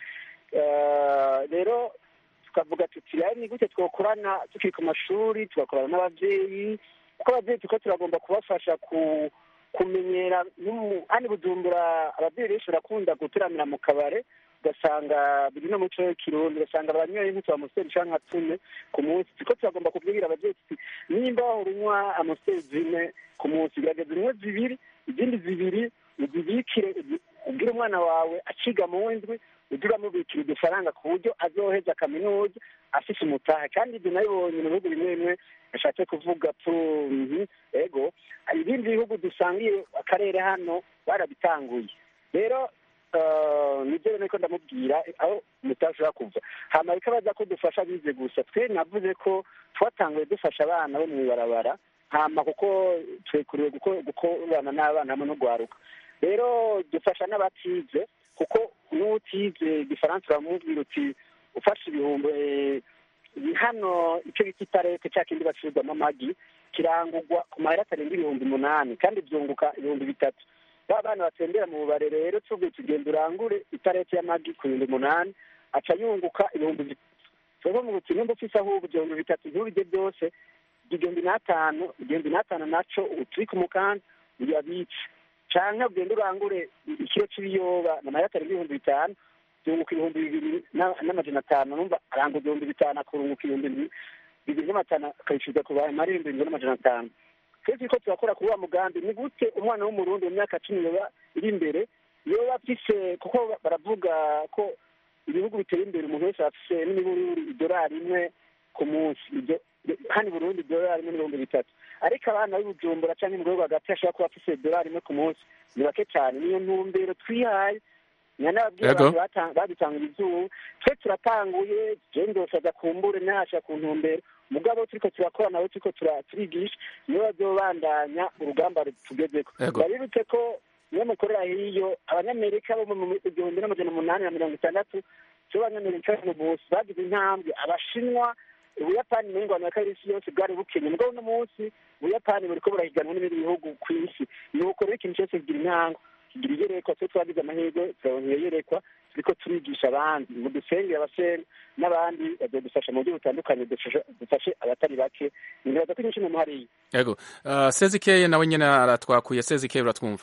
rero tukavuga tuti rero ni gute twakorana tukiri ku mashuri tugakorana n'ababyeyi kuko ababyeyi tuko turagomba kubafasha ku kumenyera hano bujumbura ababyeyi benshi barakunda guteramira mu kabare ugasanga biri no muco w'ikirundi ugasanga baranyoye nk'utu amusiteri cyangwa nka tune ku munsi tuko turagomba kubwira ababyeyi tuti nimba wahora unywa amusiteri zine ku munsi gerageza unywe zibiri izindi zibiri uzibikire ubwire umwana wawe akiga mu w'indwi ujye uramubikira udufaranga ku buryo azoheza kaminuza afite umutaha kandi ibyo nabibonye mu bihugu bimwe bimwe ashatse kuvuga ego ibindi bihugu dusangiye akarere hano barabitanguye rero nibyo rero ko ndamubwira aho mutashobora kuva hano bikabaza ko dufasha bize gusa twe navuze ko twatanguye dufasha abana bo mu ibarabara hama kuko twekuriwe gukorana n'abana hamwe no guharuka rero dufasha n'abatize kuko n'utize igifaransa uramubwira uti ufashe ibihumbi hano icyo bita itarete cya kindi bacuruzamo amagi kirangurwa ku mahera atarenga ibihumbi umunani kandi byunguka ibihumbi bitatu ba bana batembera mu bubare rero tuvuye tugenda urangure itarete y'amagi ku bihumbi umunani aca yunguka ibihumbi bitatu tuvuga ngo uti nimba ufise ahubwo ibihumbi bitatu ntubirye byose igihumbi n'atanu igihumbi n'atanu naco utwike umukanda uyabitse canke ugenda urangure ikiro c'ibiyoba na mahera atarenga ibihumbi bitanu byunguka ibihumbi bibiri n'amajana atanu numva arangura ibihumbi bitanu akurunguka ibihumbi bibiri n'amatanu akayishyurwa ku bantu ari ibihumbi bibiri n'amajana atanu twese ko turakora kuri wa mugambi ni gute umwana w'umurundi mu myaka cumi yoba iri imbere yoba afise kuko baravuga ko ibihugu biteye imbere umuntu wese afise n'imibururi idolari imwe ku munsi hano i burundi idolari imwe n'ibihumbi bitatu ariko abana b'ibujumbura cyangwa mu gihugu hagati hashobora kuba afise idolari imwe ku munsi ni bake cyane niyo ntumbero twihaye nyanababwira abantu badutangura izuba twe turatanguye jendosaza kumbure ntihasha ku ntumbero mugabo turiko turakora nawe turiko turigisha niwe bazobandanya urugamba tugezeko babibutse ko niyo mukorera hiyo abanyamerika bo mu igihumbi n'amajana umunani na mirongo itandatu cyo abanyamerika mu busi bagize intambwe abashinwa ubuyapani mu ngwano ya kabiri isi yose bwari bukenye mugabo uno munsi ubuyapani buriko burahiganwa n'ibindi bihugu ku isi ni uko rero ikintu cyose kigira intango kigira iyerekwa twe twagize amahirwe turabona iyo yerekwa turiko turigisha abandi mu dusengere abasere n'abandi bazodufasha mu buryo butandukanye dufashe- dufashe abatari bake nibaza ko inyinshi mu hariya yego uh, sezikeye nawe nyene aratwakuye sezikeye uratwumva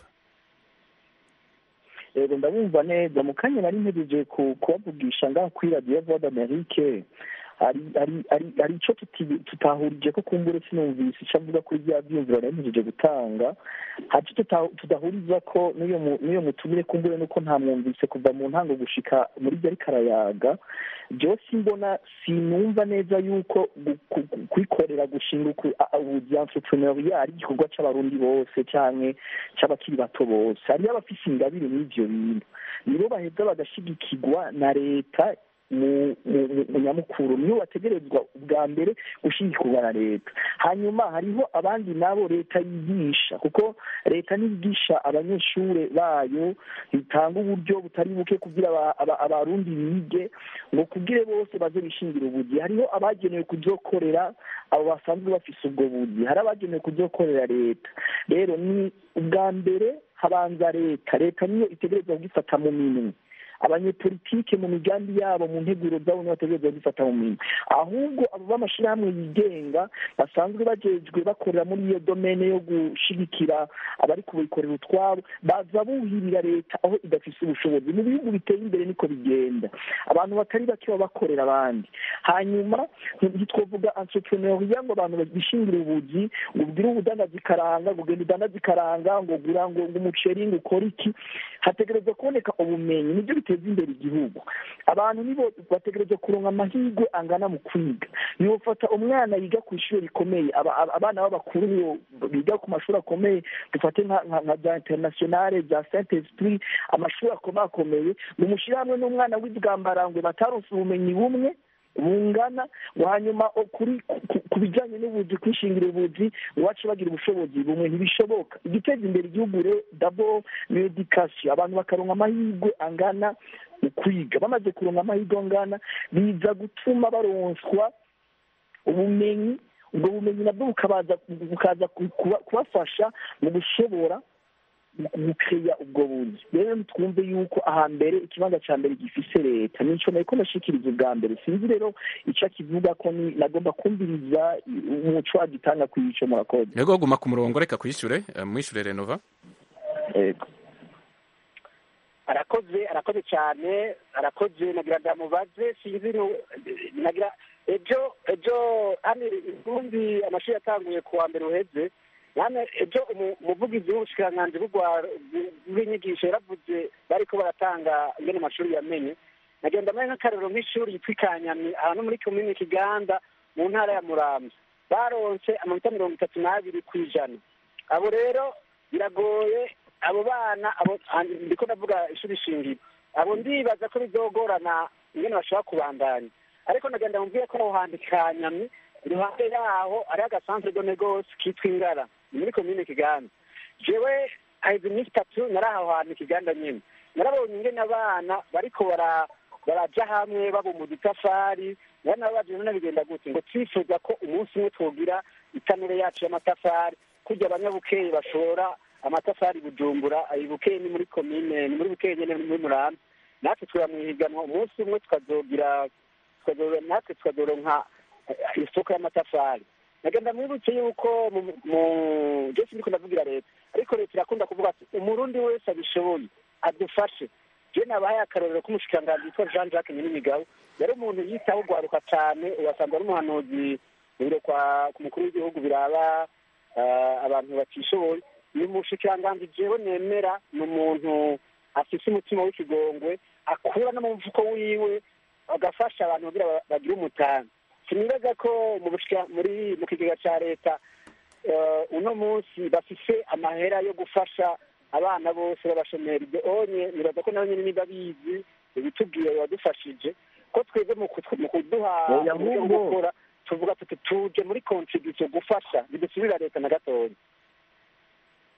yego ndabumva neza mu kanya nari mpejeje ku kubavugisha ngaho kuri radiyo voix d'amerique hari hari hari hari ico tuti- tutahurije ko kumbure sinumvise ico avuga kuri bya vyumviro nari mpejeje gutanga hari ico tuta- tudahuriza ko n'uyo mu- n'uyo mutumire kumbure nuko ntamwumvise kuva mu ntango gushika muri byo ariko arayaga jewe simbona sinumva neza yuko gu- ku- ku- kwikorera gushinga uku- a- a- ubuzi entrepreneuria ari igikorwa c'abarundi bose canke c'abakiri bato bose hariyo abafise ingabire n'ivyo bintu nibo baheza bagashigikirwa na leta mu mu- mu- mu nyamukuru niyo bategerezwa ubwa mbere gushigikirwa na leta hanyuma hariho abandi nabo leta yigisha kuko leta niyigisha abanyeshuri bayo itanga uburyo butari buke kugira aba- aba- abarundi bige ngo kubwire bose baze bishingira ubuzi hariho abagenewe kuzokorera abo basanzwe bafise ubwo buzi hari abagenewe kuzokorera leta rero ni ubwa mbere habanza leta leta niyo itegerezwa kugifata mu minwe abanyepolitike mu migambi yabo mu nteguro zabo nibo bategerezwa kugifata mu minwe ahubwo abo b'amashirahamwe yigenga basanzwe bajejwe bakorera muri iyo domene yo gushigikira abari kubikorera utwabo baza buhirira leta aho idafise ubushobozi mu bihugu biteye imbere niko bigenda abantu batari bake baba bakorera abandi hanyuma ntitwovuga entrepreneuria ngo abantu bishingira ubuzi ngo ugire ubudandazi ikaranga ngo ugenda udandaza ikaranga ngo gura ngo ngo umuceri ngo ukore iki hategerezwa kuboneka ubumenyi nibyo biteza imbere igihugu abantu nibo bategerezwa kuronka amahirwe angana mu kwiga niwofata umwana yiga ku ishuri rikomeye aba- aba- abana b'abakuru biga ku mashuri akomeye dufate nka nka- nka za internationale za saint esprit amashuri akomakomeye mumushyire hamwe n'umwana w'ibwambarangwe bataronse ubumenyi bumwe bungana ngo hanyuma o- kuri ku- ku- ku bijyanye n'ubuzi kwishingira ubuzi iwacu bagira ubushobozi bumwe ntibishoboka igiteza imbere igihugu re dabo ni edikasiyo abantu bakaronka amahirwe angana mu kwiga bamaze kuronka amahirwe angana biza gutuma baronswa ubumenyi ubwo bumenyi nabwo bukabaza bukaza ku- kuba- kubafasha mu gushobora gukeya ubwo buzi rero ntitwumve yuko ahambere ikibanza cya mbere gifise leta nico nariko ndashikiriza ubwa mbere sinzi rero ico akivuga ko ni nagomba kumviriza umuco agitanga kw'ico murakoze yego guma ku murongo reka kwishure uh, mwishure renova yego arakoze arakoze cyane arakoze nagira ndamubaze sinzi nu- nagira ejo ejo hano ubundi amashuri yatanguye ku wa mbere uheze hano ejo umu- umuvugizi w'ubushikiranganji bw'urwa- bw'inyigisho yaravuze bariko baratanga ingene amashuri yamenye nagenda mbaye nk'akarero nk'ishuri yitwa ikanyami ahantu muri komini kiganda mu ntara ya muramvya baronse amanota mirongo itatu n'abiri ku ijana abo rero biragoye abo bana abo ah, ndiko ndavuga ishuri shingiro abo ndibaza ko bizogorana ingene bashobora kubandanya ariko nagenda mubwiye ko aho hantu kanyami iruhande yaho hariho agasantere de negose kitwa ingara ni muri komine kiganda jewe haheze iminsi itatu nari aho hantu kiganda nyene narabonye ingene abana bariko bara baraja hamwe babuma udutafari nari nababaje none bigenda gute ngo twifuza ko umunsi umwe twogira itanure yacu y'amatafari kurya abanyabukeye bashora amatafari bujumbura ayi bukeye ni muri komine ni muri bukeye nyene ni muri murambi natwe twira mu ihiganwa umunsi umwe tukazogira tukazo- natwe tukazoronka eh, isoko y'amatafari nagenda mwibutse yuko mu mu- je sindiko ndavugira leta ariko leta irakunda kuvuga ati umurundi wese abishoboye adufashe je nabahaye akarorero k'umushikiranganji yitwa jean jacques nyirimigabo yari umuntu yitaho ugwaruka cane ugasanga ari umuhanuzi mu biro kwa ku mukuru w'igihugu biraba ah, abantu batishoboye ni umushikiranganji jewe nemera ni umuntu afise umutima w'ikigongwe akura no mu mufuko wiwe agafasha abantu kugira ba- bagire umutanga sinibaza ko mu bushika- muri mu kigega ca leta eh, uno munsi bafise amahera yo gufasha abana bose b'abashomeri ibyo onye nibaza ko nabo nyene niba bizi ibitubwiye biradufashije ko twebwe mu kutw- mu kuduha Oya, uburyo bwo ahubwo- gukora tuvuga tuti tuje muri contribution gufasha ntidusubira leta na gatoya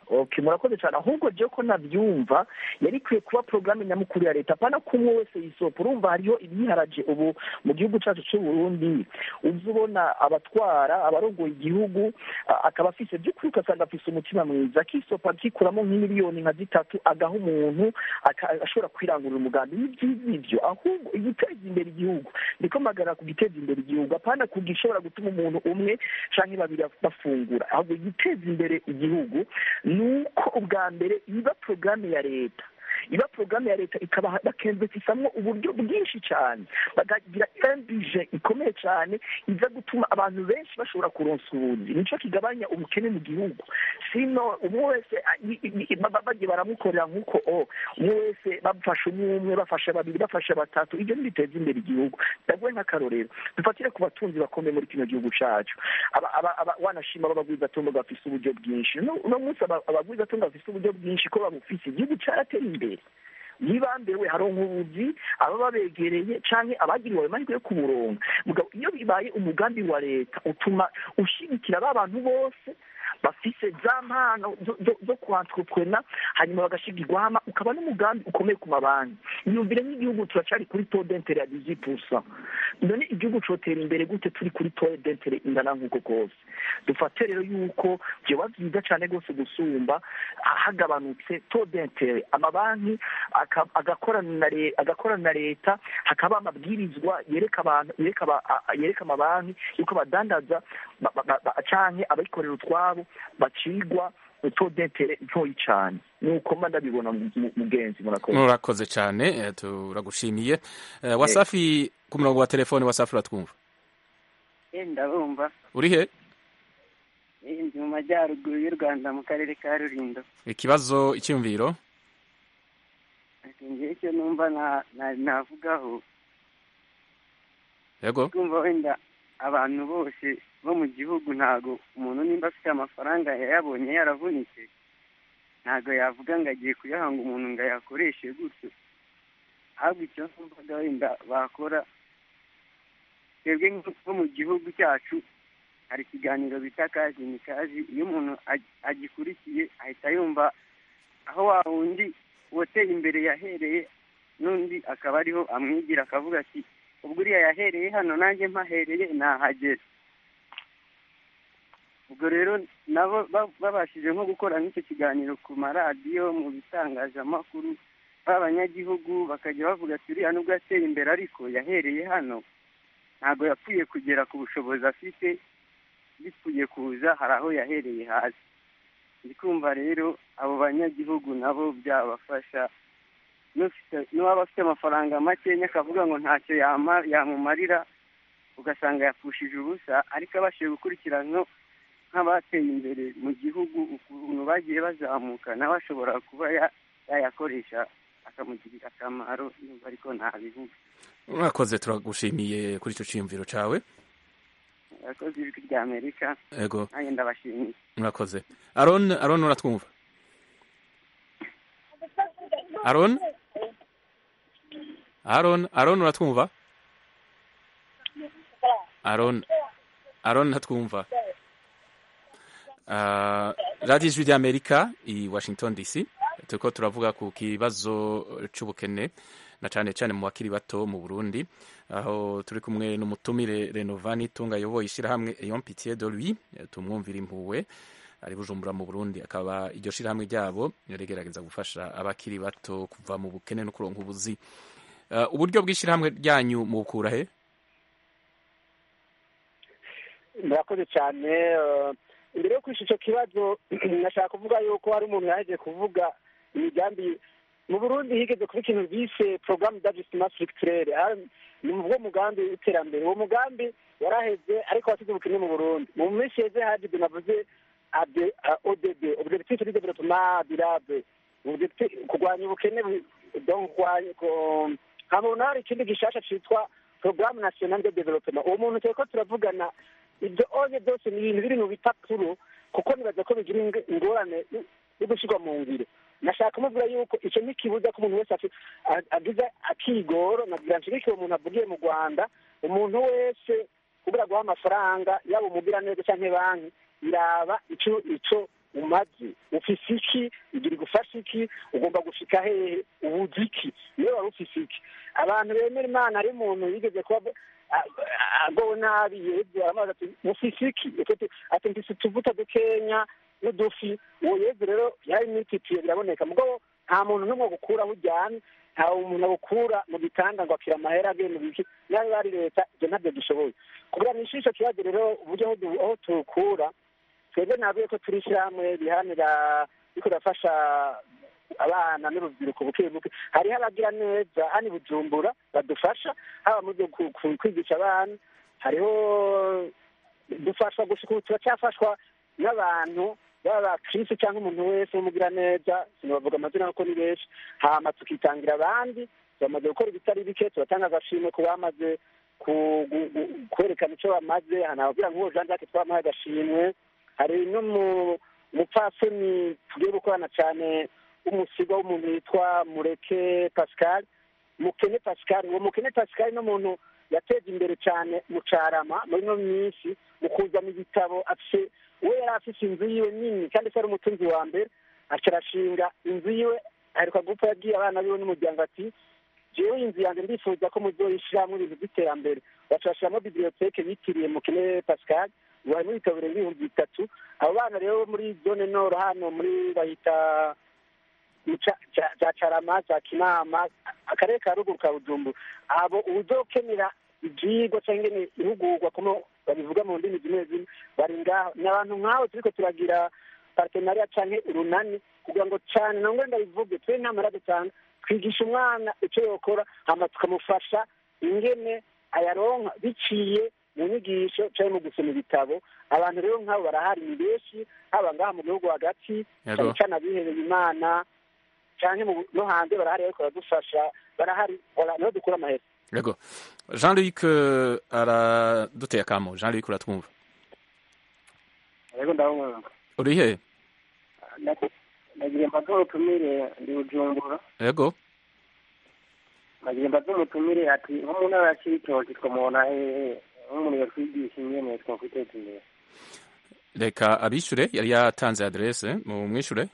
okay murakoze cyane ahubwo je ko nabyumva yari ikwiye kuba porogaramu nyamukuru ya leta apana ko umwe wese yisopa urumva hariho ibiharaje ubu mu gihugu cyacu cy'u Burundi uzi ubona abatwara abarongoye igihugu a- akaba afise by'ukuri ugasanga afise umutima mwiza akisopa akikuramo nk'imiliyoni nka zitatu agaha umuntu aka- ashobora kwirangurira umugambi ni byiza ibyo ahubwo igiteza imbere igihugu niko magana ku giteza imbere igihugu apana ku gishobora gutuma umuntu umwe canke babiri bafungura ahubwo igiteza imbere igihugu ni uko ubwa mbere iba porogaramu ya leta iba porogaramu ya leta ikaba bakenzetisamwo uburyo bwinshi cyane bakagira imbije ikomeye cyane iza gutuma abantu benshi bashobora kuronsa ubuzi nico kigabanya ubukene mu gihugu sino umwe wese a- i- i- i- baba bagiye baramukorera nk'uko o umwe wese bafashe umwe umwe bafashe babiri bafashe batatu ibyo ntibiteza imbere igihugu ndaguhe nk'akarorero dufatire ku batunzi bakomeye muri kino gihugu cacu aba- aba- aba- wanashima b'abagwizatungo bafise uburyo bwinshi No- uno munsi aba- abagwizatungo bafise uburyo bwinshi ko babufise igihugu caratera imbere ntibambewe haronka ubuzi aba babegereye canke abagiriwe ayo mahirwe yo kuburonka mugabo iyo bibaye umugambi wa leta utuma ushigikira ba bantu bose bafise za mpano zo- zo- zo kwantrepreneur hanyuma bagashigirwa hama ukaba n'umugambi ukomeye ku mabanki iyumvire nk'igihugu turacari kuri taux d'interet ya 18 none igihugu cotera imbere gute turi kuri taux d'interet ingana nk'uko kose dufate rero yuko vyoba vyiza cane rwose gusumba hagabanutse taux d'interet amabanki aka- agakorana na le- agakorana na leta hakaba amabwirizwa yereka abantu yereka aba- a- yereka amabanki yuko badandaza ba- ba- ba- ba- canke abikorera utwabo bacigwa taux d'interet ntoyi cane nuko mba ndabibona mu- mu- mugenzi murakoze murakoze cyane eh, turagushimiye Eh, wasafi ku murongo wa telefone wasafi uratwumva ndabumva uri he Eh, ndi mu majyaruguru y'u rwanda mu karere ka rulindo ikibazo icyumviro Ati, njyewe icyo numva na- na- navugaho yego kumva wenda abantu bose bo mu gihugu ntago umuntu nimba afite amafaranga yayabonye yaravunitse ntago yavuga ngo agiye kuyahanga umuntu ngo ayakoreshe gutyo ahubwo icyo numvaga wenda bakora twebwe nko mu gihugu cyacu hari ikiganiro bita kazi ni kazi iyo umuntu ag- agikurikiye ahita yumva aho wa wundi wateye imbere yahereye n'undi akaba ariho amwigira akavuga ati ubwo uriya yahereye hano nanjye mpahereye nahagera ubwo rero nabo ba- babashije nko gukora nk'icyo kiganiro ku maradiyo mu bitangazamakuru b'abanyagihugu bakajya bavuga ati uriya nubwo yateye imbere ariko yahereye hano ntabwo yapfuye kugera ku bushobozi afite bipfuye kuza hari aho yahereye hasi ndi kumva rero abo banyagihugu nabo byabafasha n'ufite- n'uwaba afite amafaranga makenya akavuga ngo ntacyo yama- yamumarira ugasanga yapfushije ubusa ariko abashije gukurikirana nk'abateye imbere mu gihugu ukuntu bagiye bazamuka nawe ashobora kuba ya- yayakoresha akamugirira akamaro yumva ariko ntabivuga urakoze turagushimiye kuri icyo cyiyumviro cyawe abakozi b'ijwi rya amerika yego nanjye ndabashimiye murakoze aron aron uratwumva aron aron aron uratwumva aron aron ntatwumva Ah, radiyo ijwi ry'amerika i washington dc turiko turavuga ku kibazo c'ubukene na cane cane mu bakiri bato mu burundi aho turi kumwe n'umutumire renovani tunga ayoboye ishyirahamwe eyon pitié de lui tumwumvira impuwe ari bujumbura mu burundi akaba iryo shirahamwe ryabo rigerageza gufasha abakiri bato kuva mu bukene no kuronka ubuzi Ah, uburyo bw'ishyirahamwe ryanyu mubukura he murakoze cyane eh, imbere yo kwisha icyo kibazo nashaka kuvuga yuko hari umuntu yaje kuvuga imigambi mu burundi higeze kuba ikintu bise porogaramu d'ajustement structurel ni uwo mugambi w'iterambere uwo mugambi waraheze ariko wasize ubukene mu burundi mu minsi yeze haje ibyo navuze ade odb objectif de développement durable Objectif- kurwanya ubukene bu- donc kurwanya ko- nkabona hari ikindi gishasha citwa porogaramu national de développement uwo muntu turiko turavugana ibyo onye byose ni ibintu biri mu bipapuro kuko nibaza ko bigira ing- ingorane yo- yo gushyirwa mu ngiro nashaka kumubwira yuko icyo ntikibuza ko umuntu wese afi- a- agize akigoro nagira nshigikire umuntu avugiye mu rwanda umuntu wese kubura guha amafaranga yaba umugira neza cyangwa banki iraba ico ico umaze ufise iki igira igufasha iki ugomba gushika hehe ubuze iki niyo wari ufise iki abantu bemera imana ari umuntu yigeze kuba agowe nabi yezu aramaze ati ufise iki ati mfise utuvuta dukenya n'udufi uwo yezu rero yari mwititiye biraboneka mugabo nta muntu n'umwe agukuraho ujyana nta umuntu agukura mu gitanda ngo akira amahera agenda biki nayo bari leta ibyo ntabyo dushoboye kugira ngo ico kibazo rero uburyo aho tukura twebwe navuye ko turi ishyirahamwe biharanira riko rafasha abana n'urubyiruko buke buke hariho abagira neza hano i bujumbura badufasha haba mu byo kwigisha abana hariho dufashwa gushika ubu turacyafashwa n'abantu baba bakirisi cyangwa umuntu wese w'umugira neza sinabavuga amazina kuko ni benshi hama tukitangira abandi bamaze gukora ibitari bike tubatanga agashimwe ku bamaze kwerekana icyo bamaze hanababwira nk'uwo jean jacques twamuhaye agashimwe hari n'umupfasoni tugiye gukorana cyane w'umusigo w'umuntu witwa mureke pascal mukene pascal uwo mukene pascal ni umuntu yateje imbere cyane mu carama muri ino minsi mu kuzana ibitabo afise we yari afise inzu yiwe nini kandi se ari umutunzi wa mbere aca arashinga inzu yiwe aheruka gupfa yabwiye abana biwe n'umuryango ati jewe inzu yanjye ndifuza ko muzoyishiramwo ibintu by'iterambere baca bashiramo biblioteke bitiriye mukene pascal ubu harimo ibitabo birenga ibihumbi bitatu abo bana rero muri zone noro hano muri bahita za carama za kinama akarere ka ruguru ka bujumbura abo uzokenera ivyigwa canke ingene ihugurwa como babivuga mu ndimi zimwe zimwe bari ngaho ni abantu nk'abo turiko turagira partenariat canke urunani kugira ngo cane nangwe ndabivuge twe ntamara dutanga twigisha umwana ico yokora hama tukamufasha ingene ayaronka biciye mu nyigisho canke mu gusoma ibitabo abantu rero nk'abo barahari ni benshi haba ngaha mu gihugu hagati cane cane abihebeye imana canke no hanze barahari ariko baradufasha barahari niho dukura amahera yego jean luc araduteye akamo jean luc uratwumva yego ndabumva uri he nagira mbaze umutumire ndi bujumbura yego nagira mbaze umutumire ati nko mu ntara ya cibitoki twamubona hehe nk'umuntu yatwigisha ingene twakwiteza imbere reka abishure yari yatanze adresse mu mwishure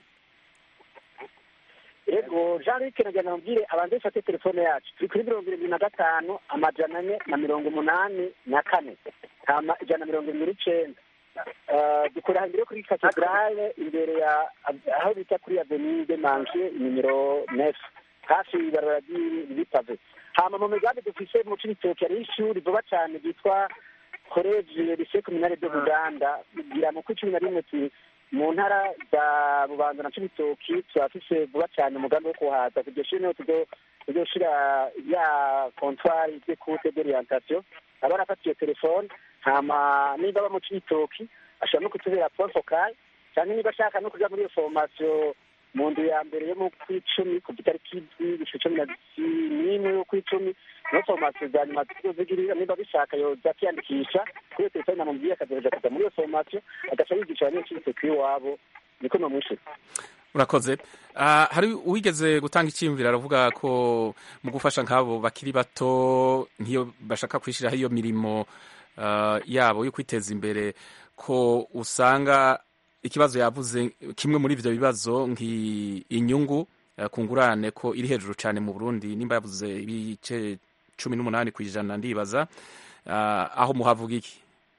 yego jean luc nagira namubwire abanze bafate telefone yacu turi kuri mirongo irindwi na gatanu amajana ane na mirongo umunani na kane hama ijana na mirongo irindwi n'icenda dukorera imbere kuri katedrale imbere ya aho bita kuri avenue de manche nimero nefu hafi ibarabara ry'ipave hama mu migambi dufise mu cibitoki hariho ishuri vuba cane ryitwa college lycée communale de buganda gira mu kwi cumi na rimwe mu ntara za bubanza na cibitoki turafise vuba cane umugambi wo kuhaza iryo shuri niho tuzoshira ya comptoir d'écoute d'orientation aba arafata iyo telefone hama niba aba mu cibitoki ashobora no kutubera point focal canke niba ashaka no kuja muri iyo formation mu nzu ya mbere yo mu kw'icumi ku itariki indwi gushika cumi na n'imwe yo kw'icumi niho formation za nyuma tuzozigirira niba bishaka yoza akiyandikisha kuri iyo telefone namubwiye akazoja kuja muri iyo formation agaca yigisha abanyeshuri kw'iwabo niko nomwishura urakoze uh, hari uwigeze gutanga icyiyumviro aravuga ko mu gufasha nk'abo bakiri bato nk'iyo bashaka kwishyiraho iyo mirimo uh, yabo yo kwiteza imbere ko usanga ikibazo yavuze kimwe muri ivyo bibazo nk'inyungu uh, ku ngurane ko iri hejuru cyane mu burundi nimba yavuze ibice cumi n'umunani ku ijana ndibaza uh, aho muhavuga iki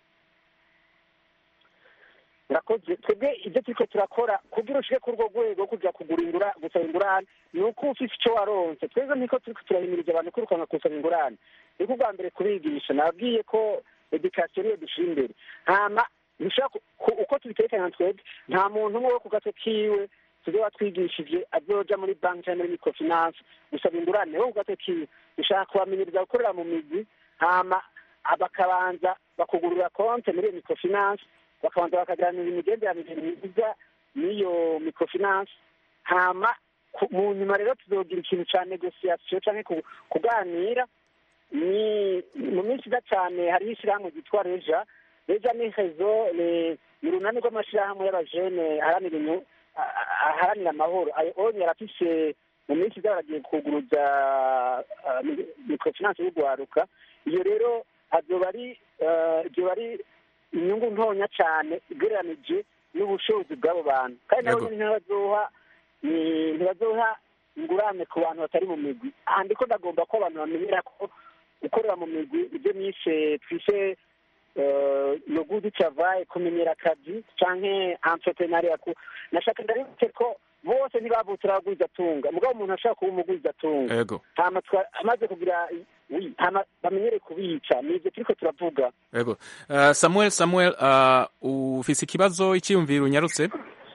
urakoze twebwe ibyo turiko turakora kugira ushike kuri urwo rwego kuja kugura ingura gusaba ingurane ni uko ufise ico waronse twebwe niko turiko turahimiriza abantu kwirukanka kusaba ingurane niko ubwa mbere kubigisha nababwiye ko edikasiyo niyo dushira imbere hama uko tubitekanya twebwe nta muntu umwe wo ku gato kiwe tuzo watwigishije azoja muri banki cyangwa muri microfinance gusaba ingurane wo ku gato kiwe dushaka kubamenyereza gukorera mu mizi hama bakabanza bakugurura konte muri iyo microfinance bakabanza bakaganira imigenderanire myiza n'iyo microfinance hama mu nyuma rero tuzogira ikintu ca negociation canke kuganira ni mu minsi iza cane hariho ishirahamwe ryitwa reja reja ni rezo ni urunani rw'amashirahamwe y'abajene aharanira amahoro ayo onye arafise mu minsi iza baragiye kuguruza microfinance y'urwaruka iyo rero azoba ari azoba ari inyungu ntonya cyane ugereranije n'ubushobozi bw'abo bantu kandi nabo nyine ntibazoha ni- ntibazoha ingurane ku bantu batari mu migwi aha ndiko ndagomba ko abantu bamenyera ko gukorera mu migwi ibyo nishe twise no gudu travaye kumenyera akazi canke entrepreneuria ku nashaka ndabibutse ko bose ntibavutse abagwizatunga mugabo umuntu ashaka kuba umugwizatunga ego hama twa- amaze kugira wi hama bamenyere kubica nivyo turiko turavuga ego uh, samuel samuel uh, ufise ikibazo icyiyumviro unyarutse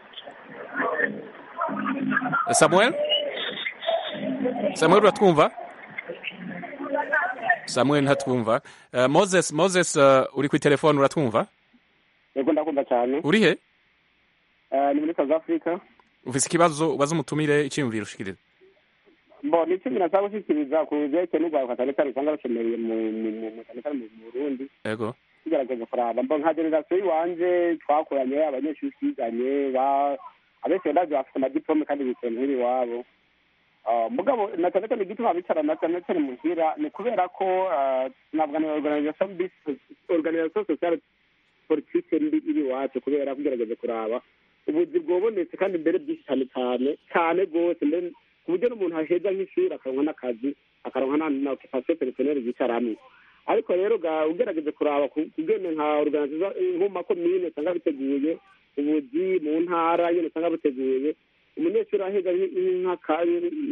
samuel samuel uratwumva samuel ntatwumva uh, moses moses uh, uri ku telefone uratwumva yego ndakunda cyane uri he Eh, ni muri south africa ufise ikibazo ubaza umutumire icyiyumviro ushikiriza bo ni icyo nasaba gushyikiriza ku byerekeye n'urwaruka cyane cyane usanga rukemereye mu mu- mu- mu- cyane cyane mu mu burundi ego tugerageza kuraba mbo nka generasiyo y'iwanje twakoranye abanyeshuri twiganye ba abenshi ndabyo bafite amadiplome kandi bicaye muhira iwabo Ah, mugabo na cyane cyane igituma bicarana cyane cyane muhira ni kubera ko ah, navuga ni organisation bis- organisation sociale politike mbi iri iwacu kubera kugerageza kuraba ubuzi bwobonetse kandi mbere byinshi cyane cyane cyane rwose mbere ku buryo n'umuntu aheza nk'ishuri akaronka n'akazi akaronka na na occupation personnelle yicaramwo ariko rero ga ugerageze kuraba ku- kugene nka organization nko mu makomine usanga biteguye ubuzi mu ntara nyine usanga buteguye umunyeshuri aheza nk'aka-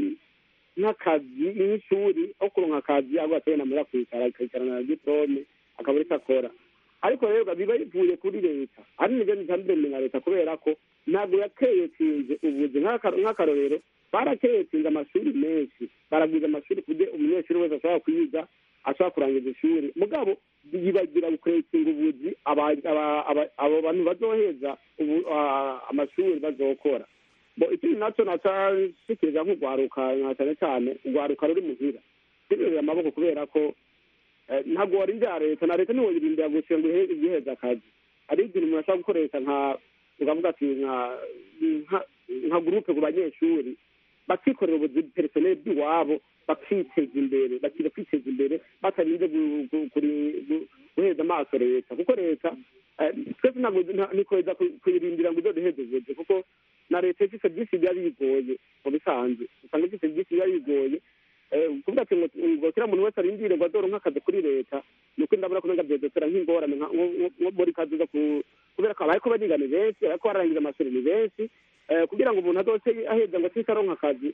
nk'akazi nk'ishuri aho kuronka akazi ahubwo atari namara kwicara akicarana na diplome akabura icyo akora ariko rero biba bivuye kuri leta ari nibyo ntitambiremye nka leta kubera ko ntabwo yakeyetinze ubuzi nk'aka- nk'akarorero barakeyetinze amashuri menshi baragwiza amashuri ku buryo umunyeshuri wese ashobora kwiga ashobora kurangiza ishuri mugabo yibagira gukeyetinga ubuzi aba- aba- aba- abo bantu bazoheza ubu- ah, amashuri bazokora bo ikindi nacyo nacashikiriza nk'urwaruka nka cyane cyane urwaruka ruri muhira rwirurira amaboko kubera ko eh, ntabwo warindira leta na leta ntiwoyirindira gusa ngo ihe- igiheza akazi hari igihe umuntu ashobora gukoresha nka ukavuga ati nka nka- nka gurupe ku banyeshuri bakikorera ubuzi perisoneri bw'iwabo bakiteza imbere bakiga kwiteza imbere batarinze gu- gu- kuri- gu- guheza amaso leta kuko leta eh, twese ntabwo nta- ntikweza ku- kuyirindira ngo izoduheze ubuzi kuko na leta ifite byinshi biba bigoye mu bisanzwe usanga ifite byinshi biba bigoye Eh, kuvuga ati ngo ngo kiriya muntu wese arindire ngo azoronke akazi kuri leta ni uko ndabona ko nenga byodotera nk'ingorane nka- nko nko- nko muri kazi zo ku kubera ko abariko bariga ni benshi abariko bararangiza amashuri ni benshi Eh, kugira ngo umuntu azoce aheza ngo atise aronka akazi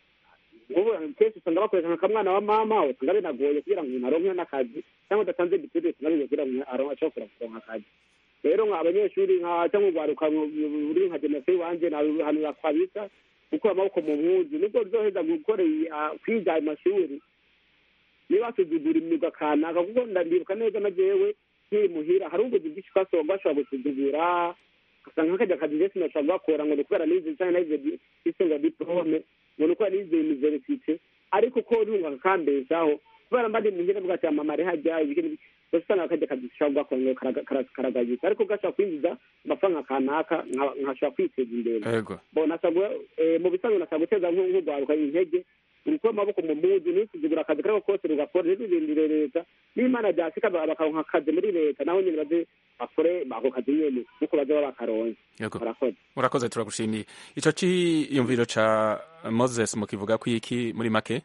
ubu kenshi usanga bakoresha nka kamwana wa mama usanga binagoye kugira ngo umuntu aronke n'akazi cyangwa udatanze bitire usanga bigoye kugira ngo umuntu aronke ashobora kuronka akazi rero nka abanyeshuri nka cyangwa urwaruka ruri nka generasiyo iwanje nabihanura kwabisa gukura amaboko mu mpuzu nibwo ruzoheza gukora iyi, ah, kwiga ayo mashuri niba wasuzugura imyuga kanaka kuko ndabyibuka neza na jewe nkiri muhira hari ubuzi bwinshi twasaba bashobora gusuzugura ugasanga nk'akajya akazi ndetse nashobora gukora ngo ni ukubera nize cyangwa nize isenga diplome ngo ni ukubera nize universite ariko ko runga kakambeshaho kubera mba ndi muhira bwa cyama mare hajya ibiki n'ibiki gusa usanga akajya akazi gashobora gukora ngo karaga- kara- karagayitse ariko gashobora kwinjiza amafaranga kanaka nka- nkashobora kwiteza imbere ego bo nasabwa eh, mu bisanzwe nasabwa guteza nk- nk'urwaruka intege urukura amaboko mu mpuzu ntisuzugura akazi kariko kose rugakora ntirurindire leta n'imana ryashika ba- bakaronka akazi muri leta naho nyene baze bakore ako kazi nyene nk'uko baza baba bakaronse Yego. murakoze urakoze turagushimiye ico ciyumviro ca moses mukivuga ko iki muri make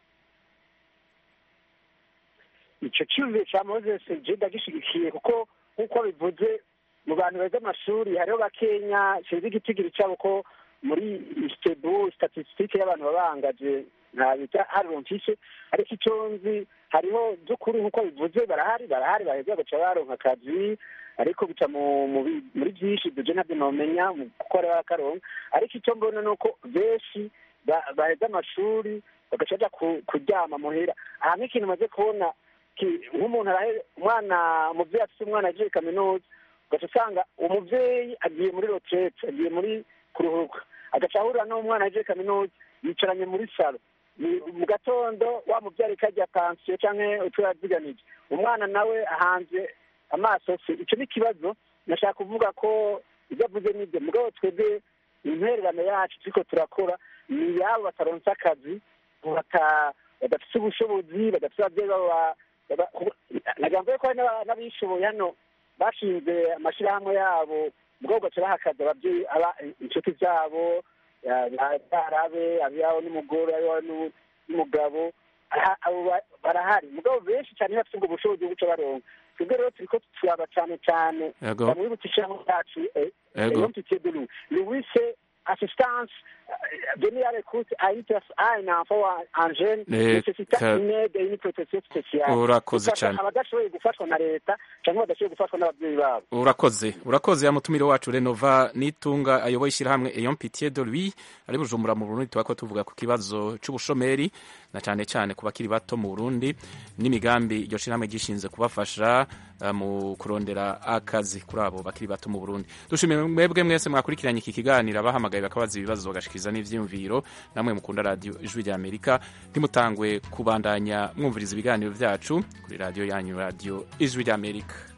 ico cyumviro ca moses je ndagishyigikiye kuko nk'uko bivuze mu bantu beza amashuri hariho bakenya sinzi igitigiri cyabo ko muri istebu statisitike y'abantu babangaje nta bita haronkishe ariko icyo nzi hariho by'ukuri nk'uko bivuze barahari barahari baheza baca baronka akazi ariko bica mu mu bi- muri byinshi duje ntabyo nomenya mu gukora bakaronka ariko icyo mbona ni uko benshi ba- baheza amashuri bagaca baja ku- kuryama muhira aha nk'ikintu maze kubona ki- nk'umuntu arahe umwana umuvyeyi afise umwana agiye kaminuza ugaca usanga umuvyeyi agiye muri retraite agiye muri kuruhuka agaca ahurira n'umwana agiye kaminuza yicaranye muri salo Ni- mu gatondo wa muvyari karya pansiyo canke utwo yaziganije umwana nawe ahanze amaso se ico ni ikibazo nashaka kuvuga ko ibyo avuze nibyo mugabo twebwe intererano yacu turiko turakora ni yabo bataronse akazi bata- badafise ubushobozi badafise abavyeyi babo ba- baba- nagamvuye ko hari n'aba- n'abishoboye hano bashinze amashirahamwe yabo mugabo ugaca baha akazi ababyeyi aba- inshuti zabo barabe abiyaho n'umugore abiyaho n'u- n'umugabo aha- abo ba- barahari mugabo benshi cyane bafite ubwo bushobozi bwo guca baronka twebwe rero turiko turaba cyane cyane Yego. bamwibutsa ishyirahamwe ryacu Yego. l'entité de loup louis c'est assistance euh, venir à l'écoute à une pers- à un enfant ou à un jeune Eh, nécessita ka- une aide et une protection spéciale Urakoze Gufasha cane. abadashoboye gufashwa na leta cyangwa badashoboye gufashwa n'ababyeyi babo urakoze urakoze ya mutumire wacu renova nitunga ayoboye ishyirahamwe eyon pitié de lui ari bujumbura mu burundi tuba ko tuvuga ku kibazo c'ubushomeri na cane cane ku bakiri bato mu burundi n'imigambi iryo shyirahamwe gishinze kubafasha eh, mu kurondera akazi kuri abo bakiri bato mu burundi dushimiye mwebwe mwese mwakurikiranye iki kiganiro abahamagaye bakabaza ibibazo bagashikiza n'ivyiyumviro namwe mukunda radiyo ijwi rya amerika ntimutangwe kubandanya mwumviriza ibiganiro vyacu kuri radiyo yanyu radiyo ijwi rya amerika